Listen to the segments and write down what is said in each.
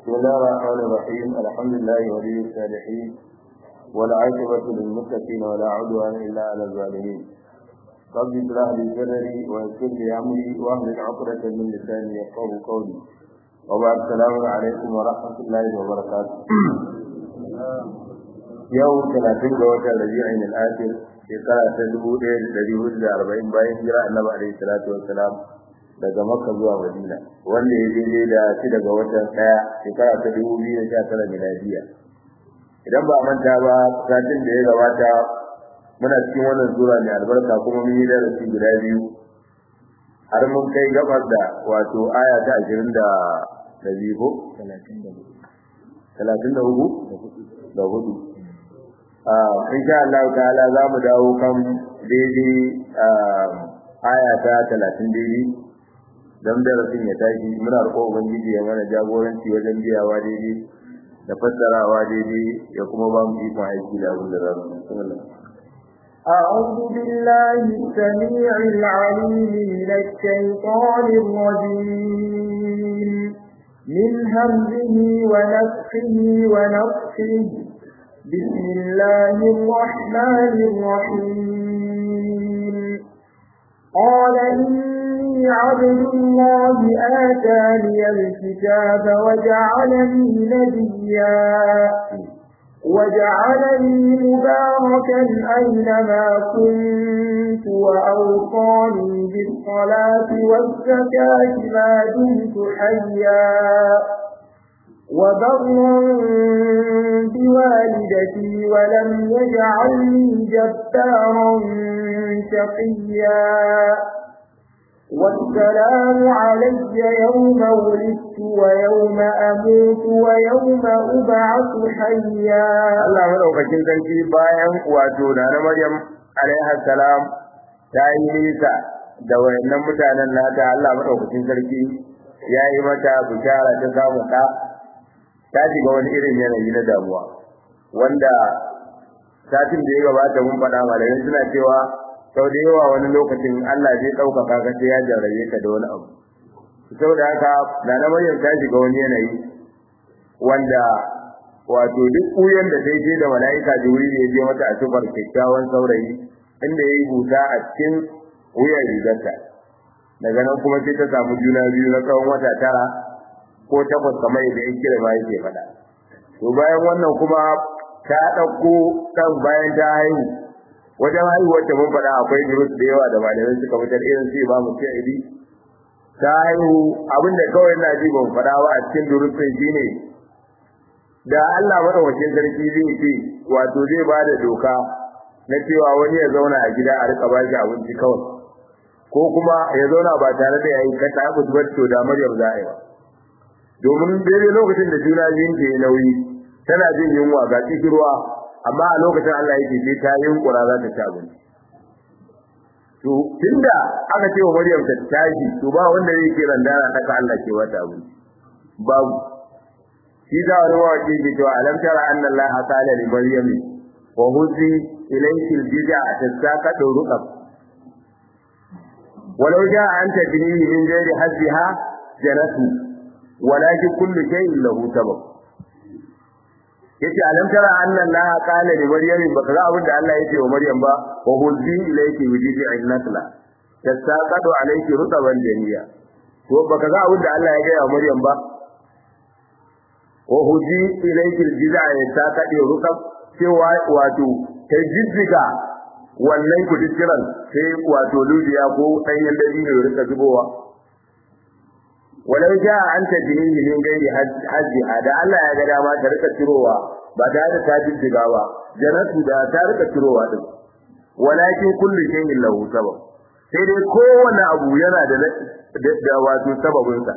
بسم الله الرحمن الرحيم الحمد لله ولي الصالحين والعاقبة للمتقين ولا عدوان إلا على الظالمين رب اشرح لي صدري ويسر لي أمري واحلل عقدة من لساني يفقهوا قولي وبعد السلام عليكم ورحمة الله وبركاته يوم 30 ga watan Rabi'in al-Akhir shekara ta 1440 bayan hijira Annabi alaihi salatu wassalam daga Makka zuwa Madina wanda ya daidai da shi daga watan daya shekara ta 2019 miladiya idan ba manta ba satin da ya gabata muna cikin wannan sura mai albarka kuma mun yi darasi guda biyu har mun kai gabas da wato aya ta 20 da da biyu ko 33 da hudu ah insha Allah ta'ala za mu dawo kan daidai aya ta 30 daidai dan darasin ya tashi muna roƙon ubangiji ya mana jagoranci wajen biyawa daidai da fassarawa daidai ya kuma ba mu ikon aiki da abin da za mu أعوذ بالله السميع العليم من الشيطان الرجيم من همزه ونفخه ونفخه بسم الله الرحمن الرحيم قال إني عبد الله آتاني الكتاب وجعلني نبيا وجعلني مباركا أينما كنت وأوصاني بالصلاة والزكاة ما دمت حيا وبرا بوالدتي ولم يجعلني جبارا شقيا والسلام علي يوم ولدت ويوم أموت ويوم أبعث حيا Allah madaukakin sarki bayan wato da na Maryam alaiha salam ta yi nisa da wayannan mutanen nata Allah madaukakin sarki ya yi mata bishara ta samu ɗa ta shiga wani irin yanayi na damuwa wanda satin da ya gabata mun faɗa malamai suna cewa sau da yawa wani lokacin Allah zai ɗaukaka ka sai ya jarrabe ka da wani abu saboda haka da na Maryam ta shiga wani yanayi wanda wato duk kuyan da sai je da mala'ika Jibril ya je mata a sifar kyakkyawan saurayi inda yayi buta a cikin wuyan rigarta daga nan kuma sai ta samu juna biyu na tsawon wata tara ko takwas kamar yadda yake da bayan ke faɗa to bayan wannan kuma ta ɗauko ɗan bayan ta haihu wajen haihuwar ta mun faɗa akwai durus da yawa da malamai suka fitar irin su ba mu sa'idi ta haihu abinda kawai na ji ban faɗa ba a cikin durus ɗin shine da Allah madaukakin sarki zai ce wato zai ba da doka na cewa wani ya zauna a gida a rika bashi abinci kawai ko kuma ya zauna ba tare da yayi ka ta abu to da Maryam za a yi domin daidai lokacin da juna biyun ke nauyi tana jin yunwa ga kishirwa amma a lokacin Allah yake sai ta yunkura za ta ci abinci to tunda aka ce wa Maryam ta tashi to ba wanda zai ce randana ta ka Allah ke wata abinci babu shi da wani waƙi ke cewa alam tara anna Allah qala li Maryam wa huzi ilayki al-bid'a tasaqatu ruqab ولو جاء أن تجنيه من غير حزها جنته ولكن كل شيء له سبب yace alam tara anna Allah qala li maryam baka ga abin da Allah yake wa maryam ba wa huzzi ilayki wujidi innatla tasaqadu alayki rutaban janiya to baka ga abin da Allah ya ga wa maryam ba wa huzzi ilayki aljiza tasaqadu rutab cewa wato ta jijjiga wannan kudin sai wato ludiya ko danyen dabino ya rika zubowa walau ja an ta jini min gairi haji da Allah ya ga dama ta rika cirowa ba da da ta jijjiga ba janatu da ta rika cirowa din walakin kullu shay'in lahu sabab sai dai kowane abu yana da da wato sababin sa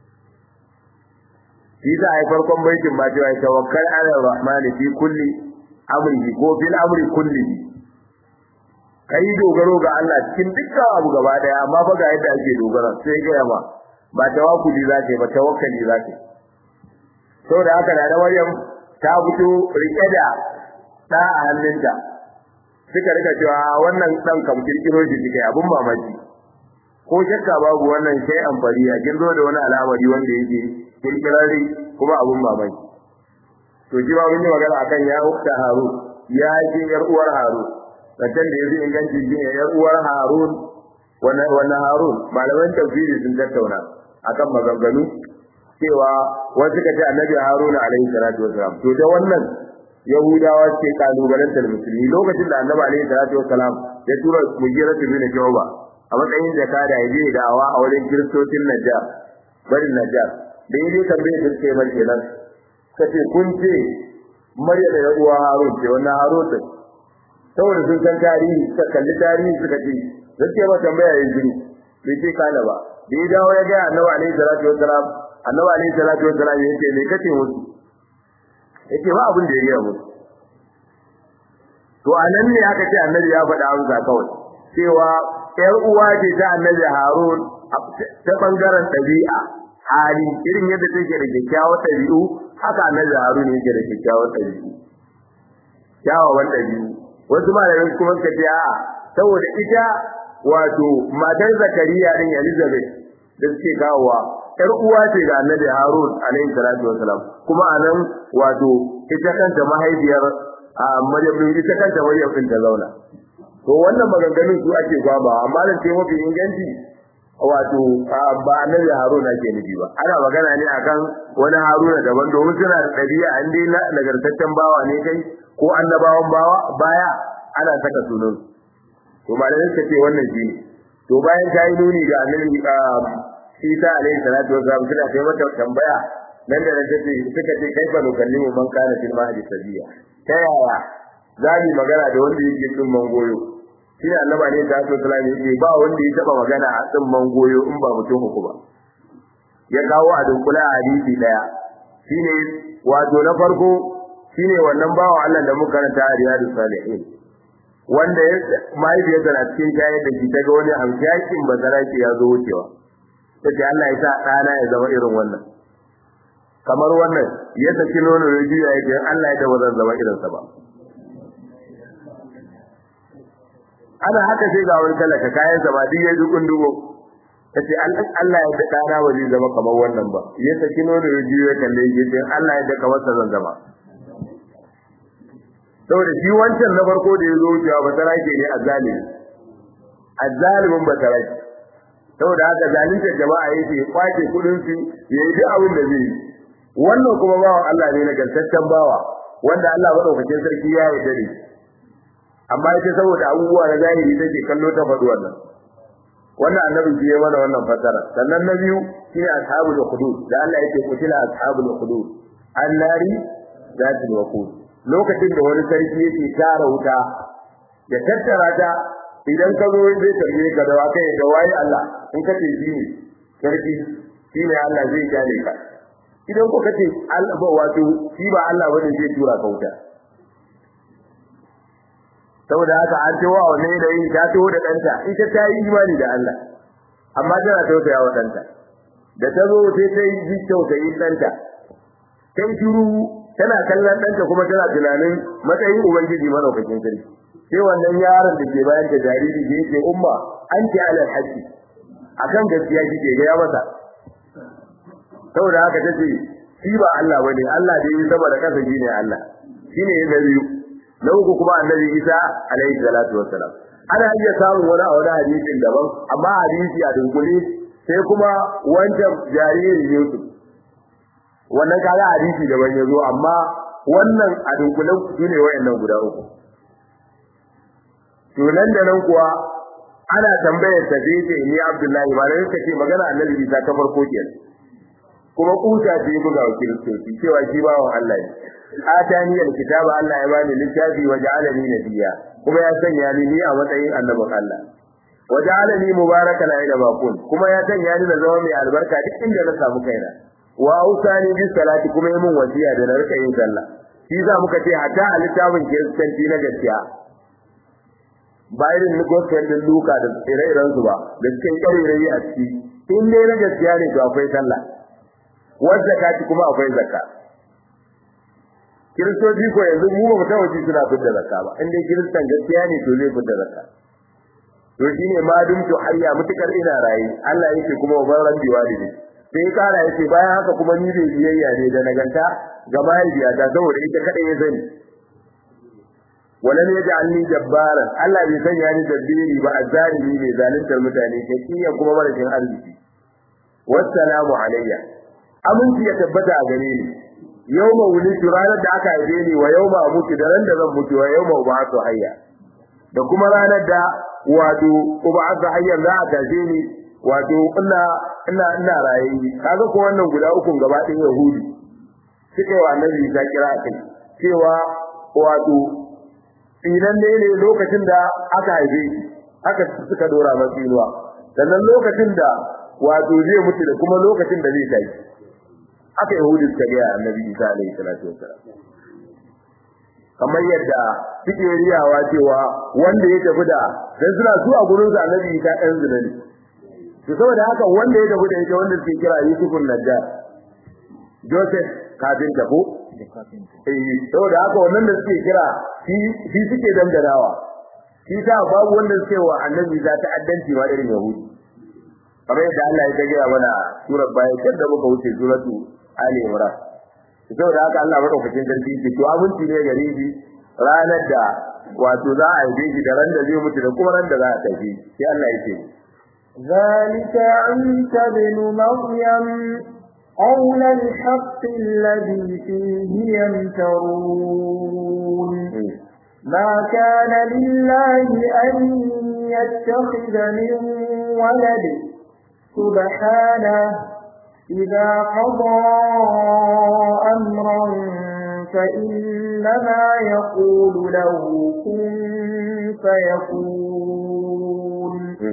shi da ai farkon baitin ma cewa tawakkal ala rahman fi kulli amri ko fil amri kulli kai dogaro ga Allah cikin dukkan abu gaba daya amma fa ga yadda ake dogara sai ga yamma ba tawakkuli za ta yi ba tawakkali za ta yi saboda haka da Maryam ta fito rike da da a hannunta suka rika cewa wannan dan kam kirkiro shi kai abun mamaki ko shakka babu wannan sai amfani a kin zo da wani al'amari wanda yake kirkirari kuma abun mamaki to shi ma mun yi magana akan ya ukta haru ya ce yar uwar haru zancen da yafi inganci shi ne yar uwar harun wannan harun malaman tafsiri sun tattauna akan maganganu cewa wasu suka ce annabi harun alaihi salatu wasalam to da wannan yahudawa ce kalubalantar musulmi lokacin da annabi alaihi salatu wasalam ya tura mujira bin jawba a matsayin da kada ya je da'awa a wurin kiristocin najjar barin najjar da yaje tambaye su ce mai kenan kace kun ce Maryam da uwa Harun ce wannan Harun din saboda sun san tarihi suka kalli tarihi suka ce zai ba tambaya yin jini bai ce kana ba da ya dawo ya ga Annabi alaihi salatu wassalam Annabi alaihi salatu wassalam yace me kace musu yace ba abin da ya gaya musu to anan ne aka ce Annabi ya faɗa amsa kawai cewa ƴar uwa ce ta Annabi Harun ta bangaren ɗabi'a hali irin yadda take da kyakkyawar ɗabi'u haka annabi Harun yake da kyakkyawar ɗabi'u kyawawan ɗabi'u wasu malamai kuma suka ce a'a saboda ita wato matar Zakariya din Elizabeth da suke kawowa ƴar uwa ce ga annabi Harun alaihi salatu wasalam kuma anan wato ita kanta mahaifiyar Maryam din ita kanta Maryam din ta zauna to wannan maganganun su ake gwaba amma da ce mafi inganci wato ba annabi Haruna ke nufi ba ana magana ne akan wani Haruna daban domin suna da ɗabi'a an dai nagartaccen bawa ne kai ko annabawan bawa baya ana saka sunan to malamai suka ce wannan shi ne to bayan ta yi nuni ga annabi Isa alaihi salatu wa salam suna kai mata tambaya nan da nan tace suka ce kai fa nukallimu man kana fil mahdi sabiya ta yaya za mu magana da wanda yake cin mangoyo shi ne annaba ne ta so salami yake ba wanda ya taba magana a tsin mangoyo in ba mutum uku ba ya kawo a dunkula a hadisi daya shine wato na farko shine wannan bawo Allah da muka karanta a riyadu salihin wanda ya mahaifiyarsa na cikin shayar da shi ta ga wani hamshakin bazaraki ya zo wucewa ta ce Allah ya sa ɗana ya zama irin wannan kamar wannan ya saki nono ya juya ya ce Allah ya da zan zama irinsa ba ana haka sai ga wani talaka kayan sa ba duk ya dukun dubo tace Allah ya da dana ba zai zama kamar wannan ba ya saki nono ya jiyo kalle ya ce Allah ya da kamar sa zan zama saboda shi wancan na farko da ya zo wucewa ba sarake ne azzalimi azzalimin ba sarake saboda haka zalunta jama'a yake kwace kudin su yayi duk abin da zai yi wannan kuma bawan Allah ne na gantaccen bawa wanda Allah madaukakin sarki ya yarda da shi amma ita saboda abubuwa na zahiri take kallo ta faɗi wannan wannan annabi shi ya mana wannan fasara sannan na biyu shine ashabul hudud da Allah yake kutila ashabul hudud annari zatul waqud lokacin da wani sarki yake tara wuta ya tattara ta idan ka zo zai tambaye ka da wakai da wayi Allah in ka ce shi ne sarki shi ne Allah zai gane ka idan ko kace Allah wato shi ba Allah bane zai tura ka wuta saboda haka an ce wa wannan da yi ta taho da danta ita ta yi imani da Allah amma tana tausaya wa danta da ta zo sai ta yi tausayin danta kai shiru tana kallon danta kuma tana tunanin matsayin ubangiji madaukakin sarki sai wannan yaron da ke bayan da jariri da yake umma an ce alal haqqi akan gaskiya kike ga ya masa saboda haka tace shi ba Allah bane Allah da yi saboda kasa shine Allah shine na biyu na uku kuma annabi Isa alaihi salatu wassalam ana iya samun wani a wani hadisin daban amma hadisi a dunkule sai kuma wancan jaririn Yusuf wannan kaga hadisi daban yazo amma wannan a dunkule su ne wayannan guda uku to nan da nan kuwa ana tambayar ta sai ce ni Abdullahi ba lai kace magana annabi Isa ta farko kenan kuma kuta ce buga wa kiristoci cewa shi bawan Allah ne atani alkitaba Allah ya bani littafi wa ja'alani nabiyya kuma ya sanya ni ni a matsayin annabin Allah wa ja'alani mubarakan aina ma kun kuma ya sanya ni na zama mai albarka duk inda na samu kaina wa ausani bis salati kuma yayin wasiya da na rika yin sallah shi za muka ce hatta a littafin kiristanci na gaskiya bayan ni gospel din Luka da ire-iren su ba da cikin ƙarerayi a ciki in dai na gaskiya ne to akwai sallah wadda zakati kuma akwai zakka kiristoci ko yanzu mu ba mu taɓa ji suna fitar zakka ba in dai kiristan gaskiya ne to zai fitar zakka to shine ma dum to hayya mutukar ina rayi Allah yake kuma wa ban rabbi walidi sai ya kara yace bayan haka kuma ni bai biyayya ne da naganta ga mahaifiyata saboda ita kadai ya sani walam yaj'alni jabbaran Allah bai sanya ni jabbiri ba azzalimi ne zaluntar mutane kakiya kuma marashin arziki wassalamu alayya aminci ya tabbata a gare ni yawma wulitu ranar da aka haife ni wa yawma mutu da ran da zan mutu wa yawma ub'athu hayya da kuma ranar da wato ub'athu hayya za a tashe ni wato ina ina ina rayi kaga ko wannan guda uku gaba ɗin yahudi suka yi wa annabi ta kira kai cewa wato idan dai ne lokacin da aka haife shi aka suka dora masa inuwa sannan lokacin da wato zai mutu da kuma lokacin da zai tashi aka yahudi suka ga annabi Isa alaihi salatu wassalam kamar yadda suke riyawa cewa wanda ya tafi da dan suna su a gurin sa annabi Isa ɗan zina ne to saboda haka wanda ya tafi da ita wanda suke kira Yusufun Najjar Joseph kafin tafo eh saboda haka wannan da suke kira shi shi suke dangarawa shi ta babu wanda suke wa annabi Isa ta'addanci ma irin yahudi kamar yadda Allah ya gaya mana surar baya kada muka wuce suratu Ali Imran saboda haka Allah madaukakin sarki ce to abinci ne gare shi ranar da wato za a yi shi da ran da zai mutu da kuma ran da za a tafi sai Allah ya ce ذلك عيسى بن مريم قول الحق الذي فيه يمترون ما كان لله أن يتخذ من ولد سبحانه إذا قضى أمرا فإنما يقول له كن فيكون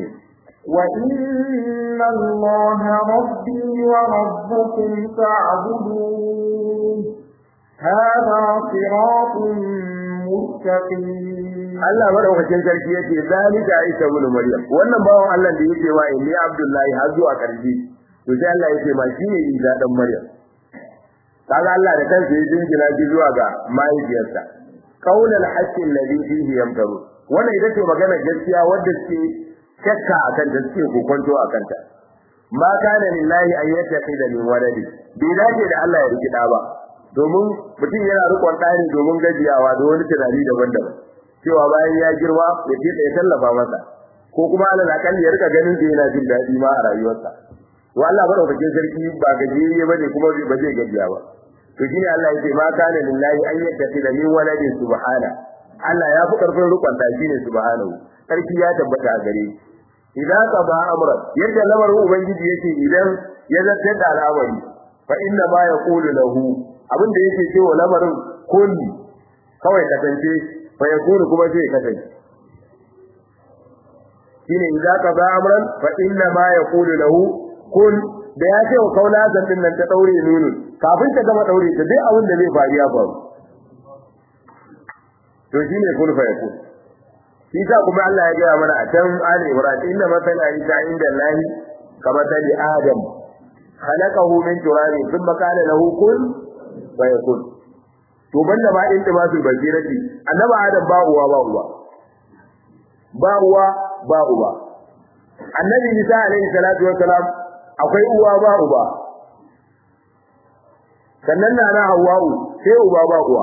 وإن الله ربي وربكم فاعبدوه هذا صراط مستقيم Allah madaukakin sarki yake zalika Isa ibn Maryam wannan bawon Allah da yake wa inni Abdullahi har zuwa karfi to sai Allah yake ma shine Isa dan Maryam kaga Allah da kansa ya jingina shi zuwa ga mahaifiyarsa qaulul haqqi alladhi fihi yamtaru wannan ita ce magana gaskiya wadda ce shakka akan da suke kokonto akan ta ma kana lillahi an yattakhidha min waladi bai dace da Allah ya riki da ba domin mutum yana rikon ɗani domin gajiyawa da wani tunani daban-daban cewa bayan ya girma ya ce ya tallafa masa ko kuma alal akalli ya rika ganin da yana jin daɗi ma a rayuwarsa to Allah madaukakin sarki ba gajeriye bane kuma ba zai gajiya ba to shine Allah yake ma kana lillahi an yattakhidha min waladin subhana Allah ya fi karfin rukun da shine subhanahu sarki ya tabbata a gare idan ka ba amra yadda lamarin ubangiji yake idan ya zartar da al'amari fa inna ma yaqulu lahu abin da yake cewa lamarin kun kawai kasance fa yakunu kuma zai kasance shine idan ka ba amran fa inna ma yaqulu lahu kun da ya ce wa kaula zan nan ta daure nunun kafin ta gama daure ta duk abin da zai faru ya faru to shine kun fa yakun shi sa kuma Allah ya gaya mana a can Ali Ibrahim inna masala Isa inda Allah kama tali Adam khalaqahu min turabin thumma qala lahu kun fa yakun to banda ma din timasul basirati annabi Adam ba uwa ba uwa ba uwa ba uba annabi Isa alaihi salatu wassalam akwai uwa ba uba sannan na na Hawwa'u sai uba ba uwa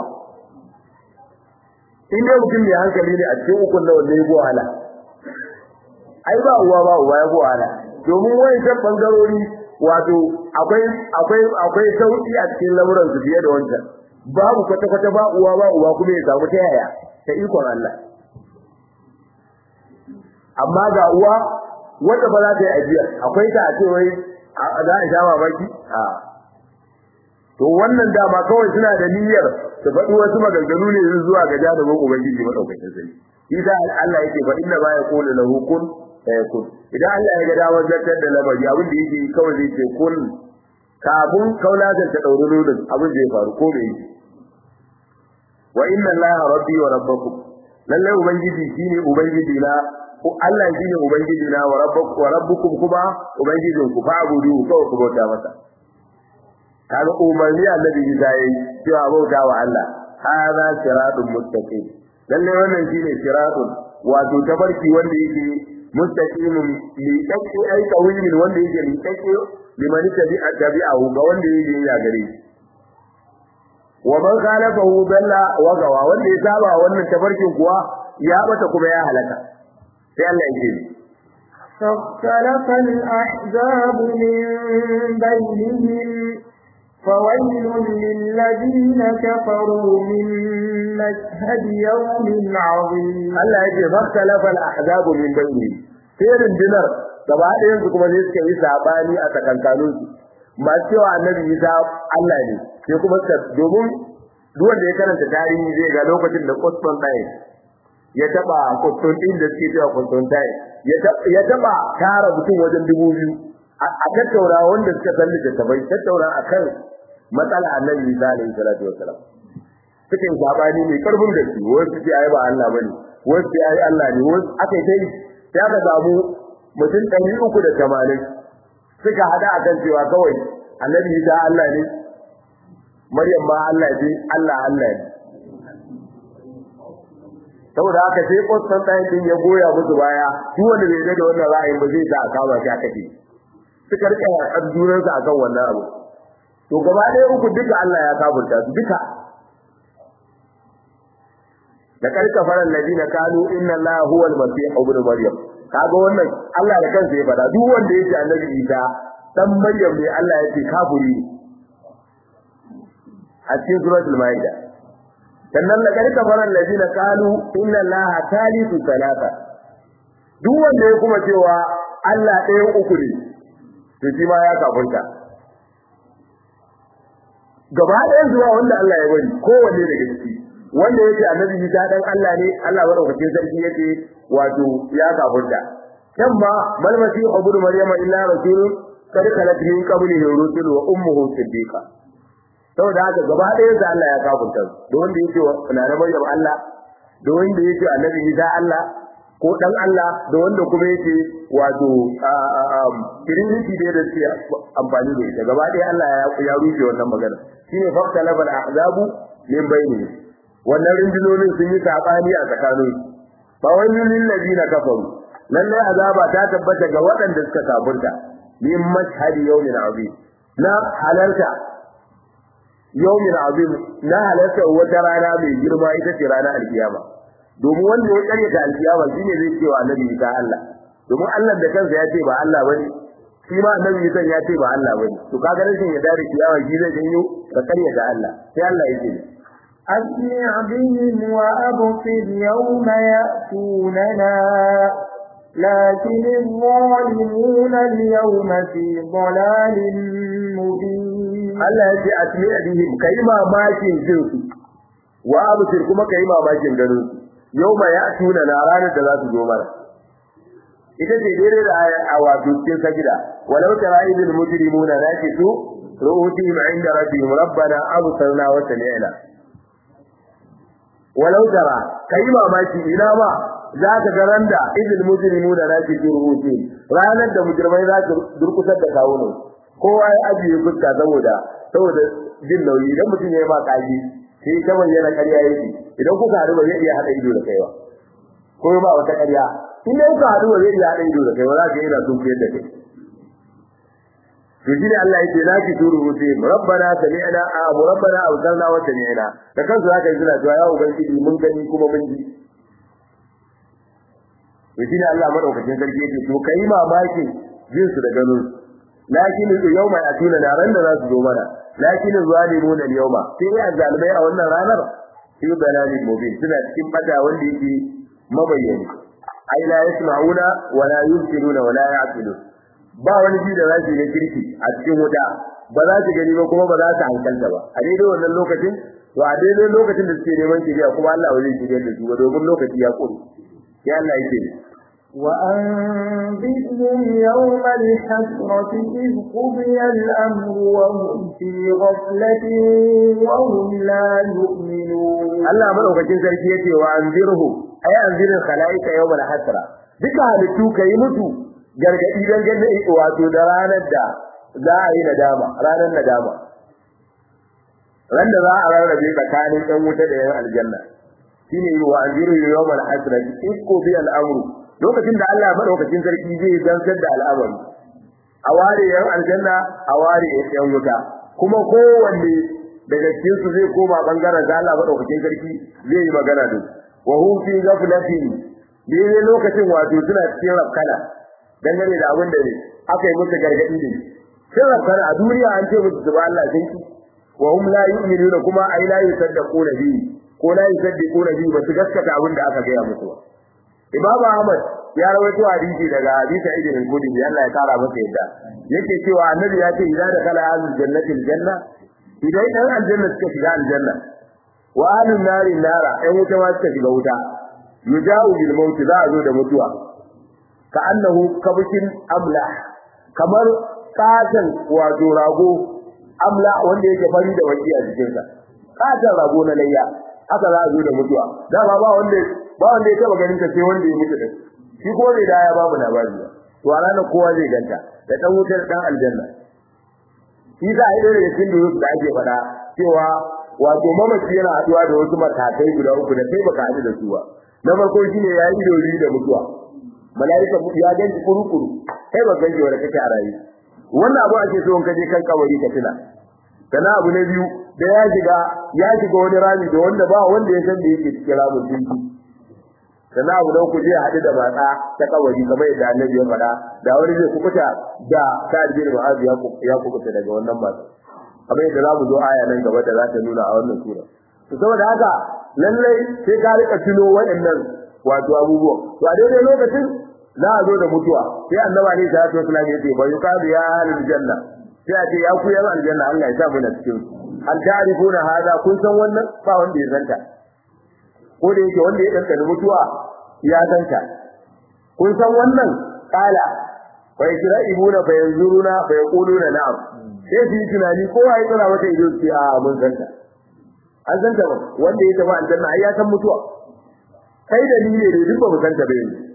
in dai mutum mai hankali ne a cikin ukun da wanda ya wahala ai ba uwa ba uwa ya wahala domin wani kan bangarori wato akwai akwai akwai sauki a cikin lamuran su fiye da wancan babu kwata kwata ba uwa ba uwa kuma ya samu ta yaya ta ikon Allah amma ga uwa wanda ba za ta yi ajiya akwai ta a ce wai za a sha mamaki a to wannan dama kawai suna da niyyar su faɗi wasu maganganu ne zuwa ga jarumin ubangiji madaukakin sarki isa Allah yake fa inna ba yaqulu lahu kun fayakun idan Allah ya ga dawar zartar da lamari abin da yake kawai zai ce kun kafin kaulatar ta dauri nudin abin zai faru ko bai yi wa inna Allah rabbi wa rabbakum lalle ubangiji shine ubangiji na ko Allah shine ubangiji na wa rabbukum wa rabbukum kuma ubangijinku fa abudu kawai ku bauta masa kaga umarni annabi Isa yayi cewa bauta wa Allah hada siratun mustaqim lalle wannan shine siratun wato tabarki wanda yake mustaqimun li taqi ay qawimin wanda yake li taqi liman tabi'a tabi'ahu ga wanda yake ya gare shi wa man khalafahu dalla wa gawa wanda ya saba wannan tafarkin kuwa ya bata kuma ya halaka sai Allah ya ce فاختلف الأحزاب من بينهم فويل للذين كفروا من مشهد يوم عظيم Allah ya ce faktalafa al-ahzab min bayni sai rundunar gaba ɗayan su kuma sai suka yi sabani a tsakankanin su masu cewa annabi Isa Allah ne sai kuma suka domin duk wanda ya karanta tarihi zai ga lokacin da Qutbun ɗaya ya taba Qutbun din da suke cewa Qutbun ɗaya ya taba tara mutum wajen dubu biyu a tattaura wanda suka san littattafai tattaura akan matsala annabi Isa alaihi salatu wassalam suka yi sabani mai karfin gaske wasu ce ai ba Allah bane wasu ce ai Allah ne wasu aka yi dai ya ka samu mutum ɗari uku da tamanin suka hada akan cewa kawai annabi Isa Allah ne Maryam ma Allah ce Allah Allah ne saboda haka sai kwastan ɗayan din ya goya musu baya duk wanda bai da wannan ra'ayin ba zai ta a kama shi aka ce suka rika yaƙar junansu akan wannan abu to gaba ɗaya uku duka Allah ya kafurta su duka da karka faran ladina kanu inna Allah huwa al-masih ibn maryam kaga wannan Allah da kansa ya fada duk wanda yake annabi Isa dan maryam ne Allah yake kafiri a cikin suratul maida sannan da karka faran ladina kanu inna Allah thalithu salata duk wanda ya kuma cewa Allah ɗayan uku ne to shi ma ya kafirta gaba ɗayan zuwa wanda Allah ya bari kowanne daga ciki wanda yake annabi Isa dan Allah ne Allah madaukakin sarki yake wato ya kafurta kan ma mal masih ibnu maryam illa rasulun kad khalat min qablihi rusul wa ummuhu siddiqa saboda haka gaba ɗaya da Allah ya kafurta da wanda yake na maryam Allah da wanda yake annabi Isa Allah ko dan Allah da wanda kuma yake wato kirinci da da suke amfani da ita gaba ɗaya Allah ya rushe wannan magana shine fakta labal ahzabu min bainihim wannan rundunonin sun yi sabani a tsakanin fa wayyul lil ladina kafaru lalle azaba ta tabbata ga waɗanda suka kafirta min mashhadi yawmin azim na halarta yawmin azim na halarta wata rana mai girma ita ce ranar alkiyama domin wanda ya karyata alkiyama shine zai ce wa annabi ta Allah domin Allah da kansa ya ce ba Allah bane shi ma annabi Isa ya ce ba Allah bane to kaga rashin ya dare kiyama shi zai janyo ka karyata Allah sai Allah ya ce أسمع بهم وأبصر يوم يأتوننا لكن الظالمون اليوم في ضلال مبين Allah ya ce asmi' bihim kai mamakin jin su wa absir kuma kai mamakin ganin su yauma ya'tuna na ranar da za su zo mana ita ce dare da a wato cikin sajida walau tara idil mujrimuna nakisu ru'utihim 'inda rabbihim rabbana absarna wa sami'na walau tara kai mamaki ina ma za ka ga randa idil mujrimuna nakisu ru'utihim ranar da mujrimai za su durkusar da kawunan kowa ya ajiye fuska saboda saboda jin nauyi idan mutum ya yi ma kaji sai ta bayyana ƙarya yake idan kuka haɗu ba zai iya haɗa ido da kai ba ko ba wata ƙarya in dai kuka haɗu ba zai iya haɗa ido da kai ba za ka yana sun fiyar da kai to shine Allah yake la ki turu rusi rabbana sami'na a rabbana awsalna wa sami'na da kansu zaka yi suna cewa ya ubangiji mun gani kuma mun ji to shine Allah madaukakin sarki yake to kai mamakin jin su da ganin su lakin yawma atuna na ran da za su zo mana lakin zalimun al-yawma sai ya zalimai a wannan ranar fi dalalin mubin suna cikin bata wanda yake mabayyani ai la yasma'una wa la yusiruna wa la ya'qilun ba wani ji da zasu yi kirki a cikin wuta ba za su gani ba kuma ba za su hankalta ba a daidai wannan lokacin to a daidai lokacin da suke neman shiriya kuma Allah ba zai shirya da su ba domin lokaci ya kure ya Allah yake وأنذرهم يوم الحسرة إذ قضي الأمر وهم في غفلة وهم لا يؤمنون Allah madaukakin sarki yace wa anzirhu ay anzirin khalaika yawmal hasra duka halittu kai mutu gargadi dan ganda wato da ranar da za a yi nadama ranar nadama ran da za a rarrabe tsakanin ɗan wuta da yan aljanna shine wa anzirhu yawmal hasra in qudi al-amru lokacin da Allah madaukakin sarki zai zantar da al'amari a ware yan aljanna a ware yan wuta kuma kowanne daga cikin su zai koma bangaren da Allah madaukakin sarki zai yi magana da wa hum fi ghaflatin ne lokacin wato suna cikin rafkana dangane da abin da ne aka yi musu gargadi ne sai rafkana a duniya an ce musu zuba Allah sai wa hum la yu'minuna kuma ai la yusaddaquna bi ko la yusaddiquna bi ba su gaskata abin da aka gaya musu ba Imam Ahmad ya rawaito hadisi daga hadisi Ibn al-Qudsi Allah ya kara masa yadda yake cewa annabi ya ce idan da kala ahlul jannati aljanna idan dan aljanna suka shiga aljanna wa ahlun nari nara ɗan wuta ma suka shiga wuta yuja'u bil maut za a zo da mutuwa ka annahu kabshin amla kamar katan wato rago amla wanda yake fari da waki a cikin sa katan rago na layya haka za a zo da mutuwa dama ba wanda ba wanda ya taba ganin ta sai wanda ya mutu din shi ko bai da ya babu labari ba to a ranar kowa zai ganta da dan wutar dan aljanna shi za a yi da cikin da da ake faɗa cewa wato mamaci yana haɗuwa da wasu matakai guda uku da kai baka haɗu da su ba na farko shine ya yi dori da mutuwa mala'ika ya ganci kurukuru kai ba ganci wanda kake a rayu wannan abu ake so in kaje kan kabari ka tuna sana abu na biyu da ya shiga ya shiga wani rami da wanda ba wanda ya san da yake cikin ramin dinki sana abu na uku zai haɗu da matsa ta kabari kamar yadda annabi ya faɗa da wani zai kubuta da sa'ad bin mu'az ya kubuta daga wannan matsa kamar yadda za mu zo aya nan gaba da za ta nuna a wannan sura to saboda haka lallai sai ka rika tuno waɗannan wato abubuwan to a daidai lokacin za a zo da mutuwa sai annabi ne ta ce sallallahu alaihi wasallam ya yuqadu ya ahlul janna sai a ce ya ku yan aljanna Allah ya sa mu na cikin hal ta'rifuna hada kun san wannan ba wanda ya zanta ko da yake wanda ya danka mutuwa ya zanta kun san wannan kala fa yajra'ibuna fa yanzuruna fa yaquluna na'am sai su yi tunani kowa ya tsara mata ido ce a mun zanta an zanta ba wanda ya tafi aljanna ai ya san mutuwa kai da ni ne da duk ba mu zanta ba yanzu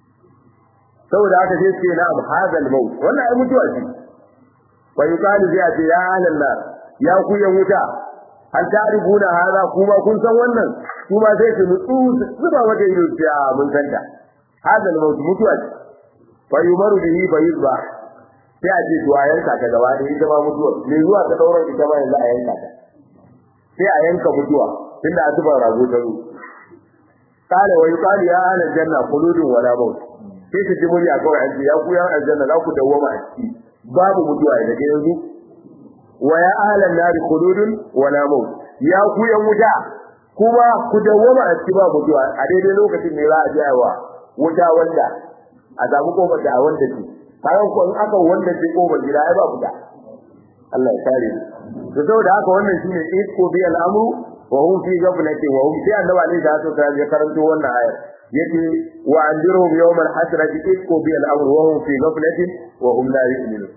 saboda haka sai ce na abu hadal maut wannan ai mutuwa ce wa yuqalu zai ce ya ahlan nar ya ku yan wuta hal ta'rifuna hada kuma kun san wannan kuma sai su nutsu zuba mata ido ce a mun zanta hadal maut mutuwa ce fa yumaru bihi fa yuzba sai a ce to a yanka ta gaba da ita ma mutuwa me zuwa ta dauran ita ma yanzu a yanka ta sai a yanka mutuwa tunda a zuba rago ta zo kala wa yuqalu ya ahla janna khuludun wala maut sai ta ji murya kawai an ce ya ku ya aljanna za ku dawwama a ciki babu mutuwa daga yanzu wa ya ahla nar khuludun wala maut ya ku yan wuta kuma ku dawwama a ciki babu mutuwa a daidai lokacin ne za a ji wa wuta wanda a samu kofar da wanda ce kayan ko in aka wanda ce kofar gida ai ba fita Allah ya kare mu to saboda haka wannan shine isko bi al'amru wa hum fi ghaflati wa hum sai annabi alaihi salatu wasallam ya karanto wannan ayar yace wa andirhum yawm al-hasrati isko bi al-amru wa hum fi ghaflati wa hum la yu'minun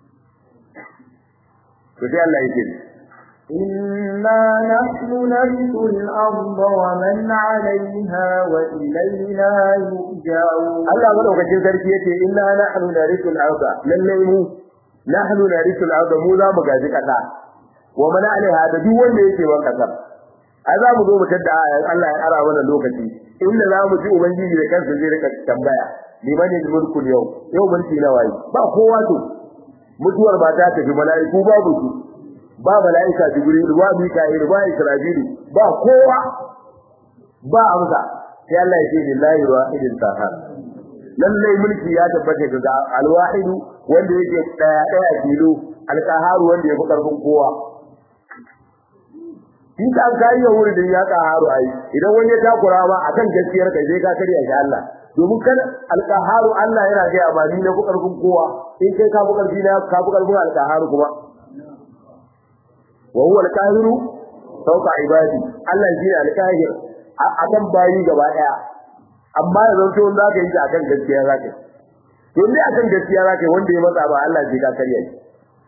to sai Allah yake إنا نحن نرث الأرض ومن عليها وإلينا يرجعون Allah madaukakin sarki yace inna nahnu narithu al-arda lallai mu nahnu narithu al-arda mu za mu gaji kasa wa man alaiha da duk wanda yake ban kasar ai za mu zo mu tadda ayan Allah ya ara mana lokaci inda za mu ji ubangiji da kansa zai rika tambaya liman mulku yau yau mulki na waye ba kowa to mutuwar ba ta tafi mala'iku babu su ba mala'ika jibril ba mika'il ba israfil ba kowa ba amsa sai Allah ya ce lillahi wahidin qahar lallai mulki ya tabbata ga alwahid wanda yake daya daya tilo alqahar wanda yake karfin kowa shi ka kai ya wuri din ya qaharu ai idan wani ya takura ma akan gaskiyar kai sai ka kariya shi Allah domin kan alqaharu Allah yana ga amani na karfin kowa in kai ka bukar dina ka bukar karfin alqaharu kuma wa huwa alqahiru fawqa ibadi Allah shi ne alqahir akan bayi gaba daya amma yanzu to za ka yi ta akan gaskiya za ka to ne akan gaskiya za ka wanda ya matsa ba Allah zai ka karya shi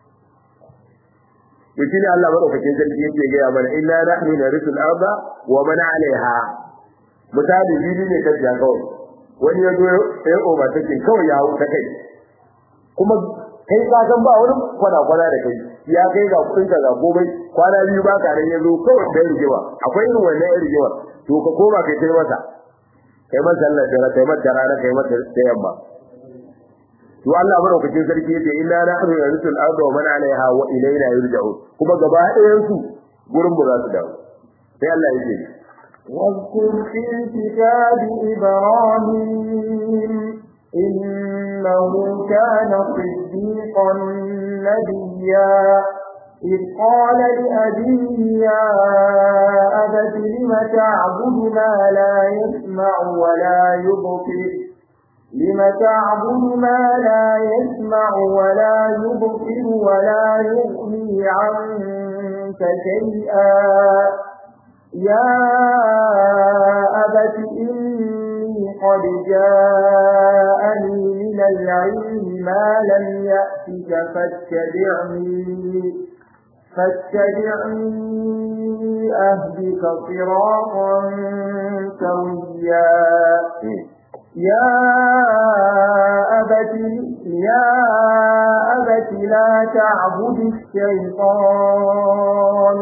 to shi ne Allah madaukakin sarki yake ga ya mana inna nahnu narisul arda wa man alaiha misali bibi ne kan ja kawai wani ya zo ya oma take kawai ya hau ta kai kuma kai ka san ba wani kwana kwana da kai ya kai ga kudin ka ga komai kwana biyu ba ka ran yazo kawai da rigewa akwai irin wannan rigewa to ka koma kai kai masa kai masa Allah da kai masa rana kai masa da yamma to Allah madaukakin sarki yace inna nahnu narisul arda wa man 'alayha wa ilayna yurja'un kuma gaba ɗayan su gurin mu za su dawo sai Allah yake واذكر في الكتاب إبراهيم إنه كان صديقا نبيا إذ قال لأبيه يا أبت لم تعبد ما لا يسمع ولا يبصر لم تعبد ما لا يسمع ولا يبصر ولا يغني عنك شيئا يا أبت إني قد جاءني من العلم ما لم يأتك فاتبعني فاتبعني أهدك صراطا سويا يا أبت يا أبت لا تعبد الشيطان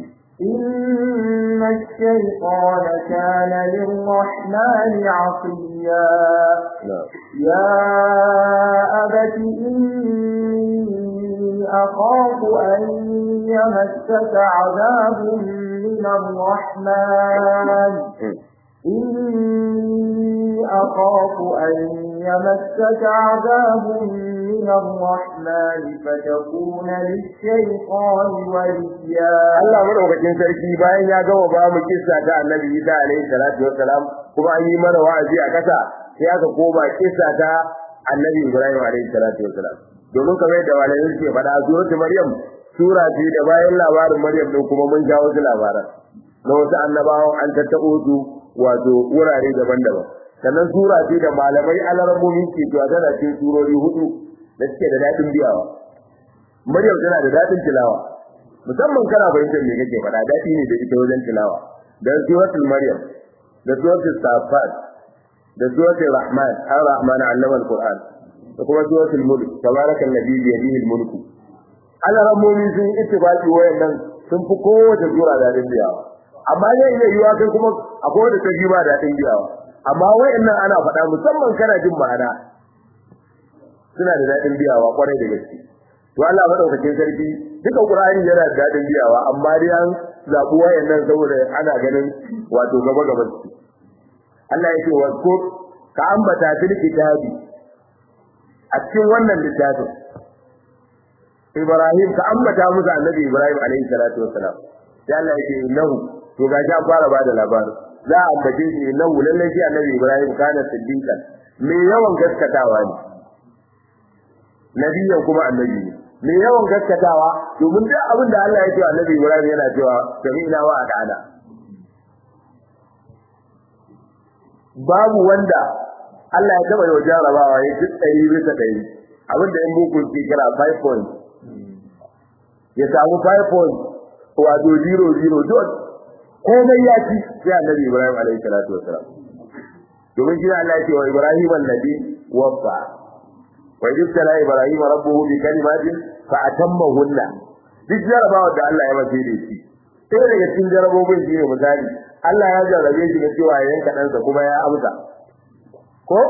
إن الشيطان كان للرحمن عصيا يا أبت إني أخاف أن يمسك عذاب من الرحمن إني أخاف أن يمسك عذاب من الرحمن فتكون للشيطان وليا Allah madaukakin sarki bayan ya gama ba mu kissa ta Annabi Isa alaihi salatu wassalam kuma an yi mana wa'azi a kasa sai aka koma kissa ta Annabi Ibrahim alaihi salatu wassalam domin kamar yadda malamin ke faɗa suratul Maryam sura ce da bayan labarin Maryam din kuma mun jawo su labaran na wasu annabawan an tattabo su wato wurare daban-daban sannan sura ce da malamai alarmomi ke cewa tana cikin surori hudu da suke da daɗin biyawa Maryam tana da daɗin tilawa musamman kana fahimtar me kake faɗa daɗi ne da ita wajen tilawa da suratul Maryam da suratul Safat da suratul Rahman ar-Rahman allama al-Qur'an da kuma suratul Mulk tabarakal ladhi bi yadihi al-mulku alarmomi sun ittifaqi wayannan sun fi kowace sura daɗin biyawa amma zai iya yiwa kai kuma akwai wanda ta ba daɗin biyawa amma wayannan ana faɗa musamman kana jin ma'ana suna da daɗin biyawa kwarai da gaske to Allah madaukakin sarki duka Qur'ani yana da daɗin biyawa amma dai an zabu wayannan saboda ana ganin wato gaba gaba su Allah yake wa ko ka ambata fil kitabi a cikin wannan littafin Ibrahim ka ambata musu annabi Ibrahim alaihi salatu wassalam sai Allah yake innahu to ga ja fara bada labarin za a ambace shi innahu lalle shi annabi Ibrahim kana siddiqan me yawan gaskatawa ne nabiyan kuma annabi ne me yawan gaskatawa domin duk abin da Allah ya ce annabi Ibrahim yana cewa sami'na wa ata'ana babu wanda Allah ya taba yau jarabawa ya ci ɗari bisa ɗari abinda in bukun ke kira 5 points ya samu 5 points wato 0 0 dot komai ya ci sai annabi Ibrahim alaihi salatu wasalam domin shi Allah ya ce wa Ibrahim annabi waffa wa idza Ibrahim rabbuhu bi kalimatin fa atammahunna duk jarabawa da Allah ya mace da shi sai daga cikin jarabobin shi ne misali Allah ya jarabe shi da cewa ya yanka ɗansa kuma ya amsa ko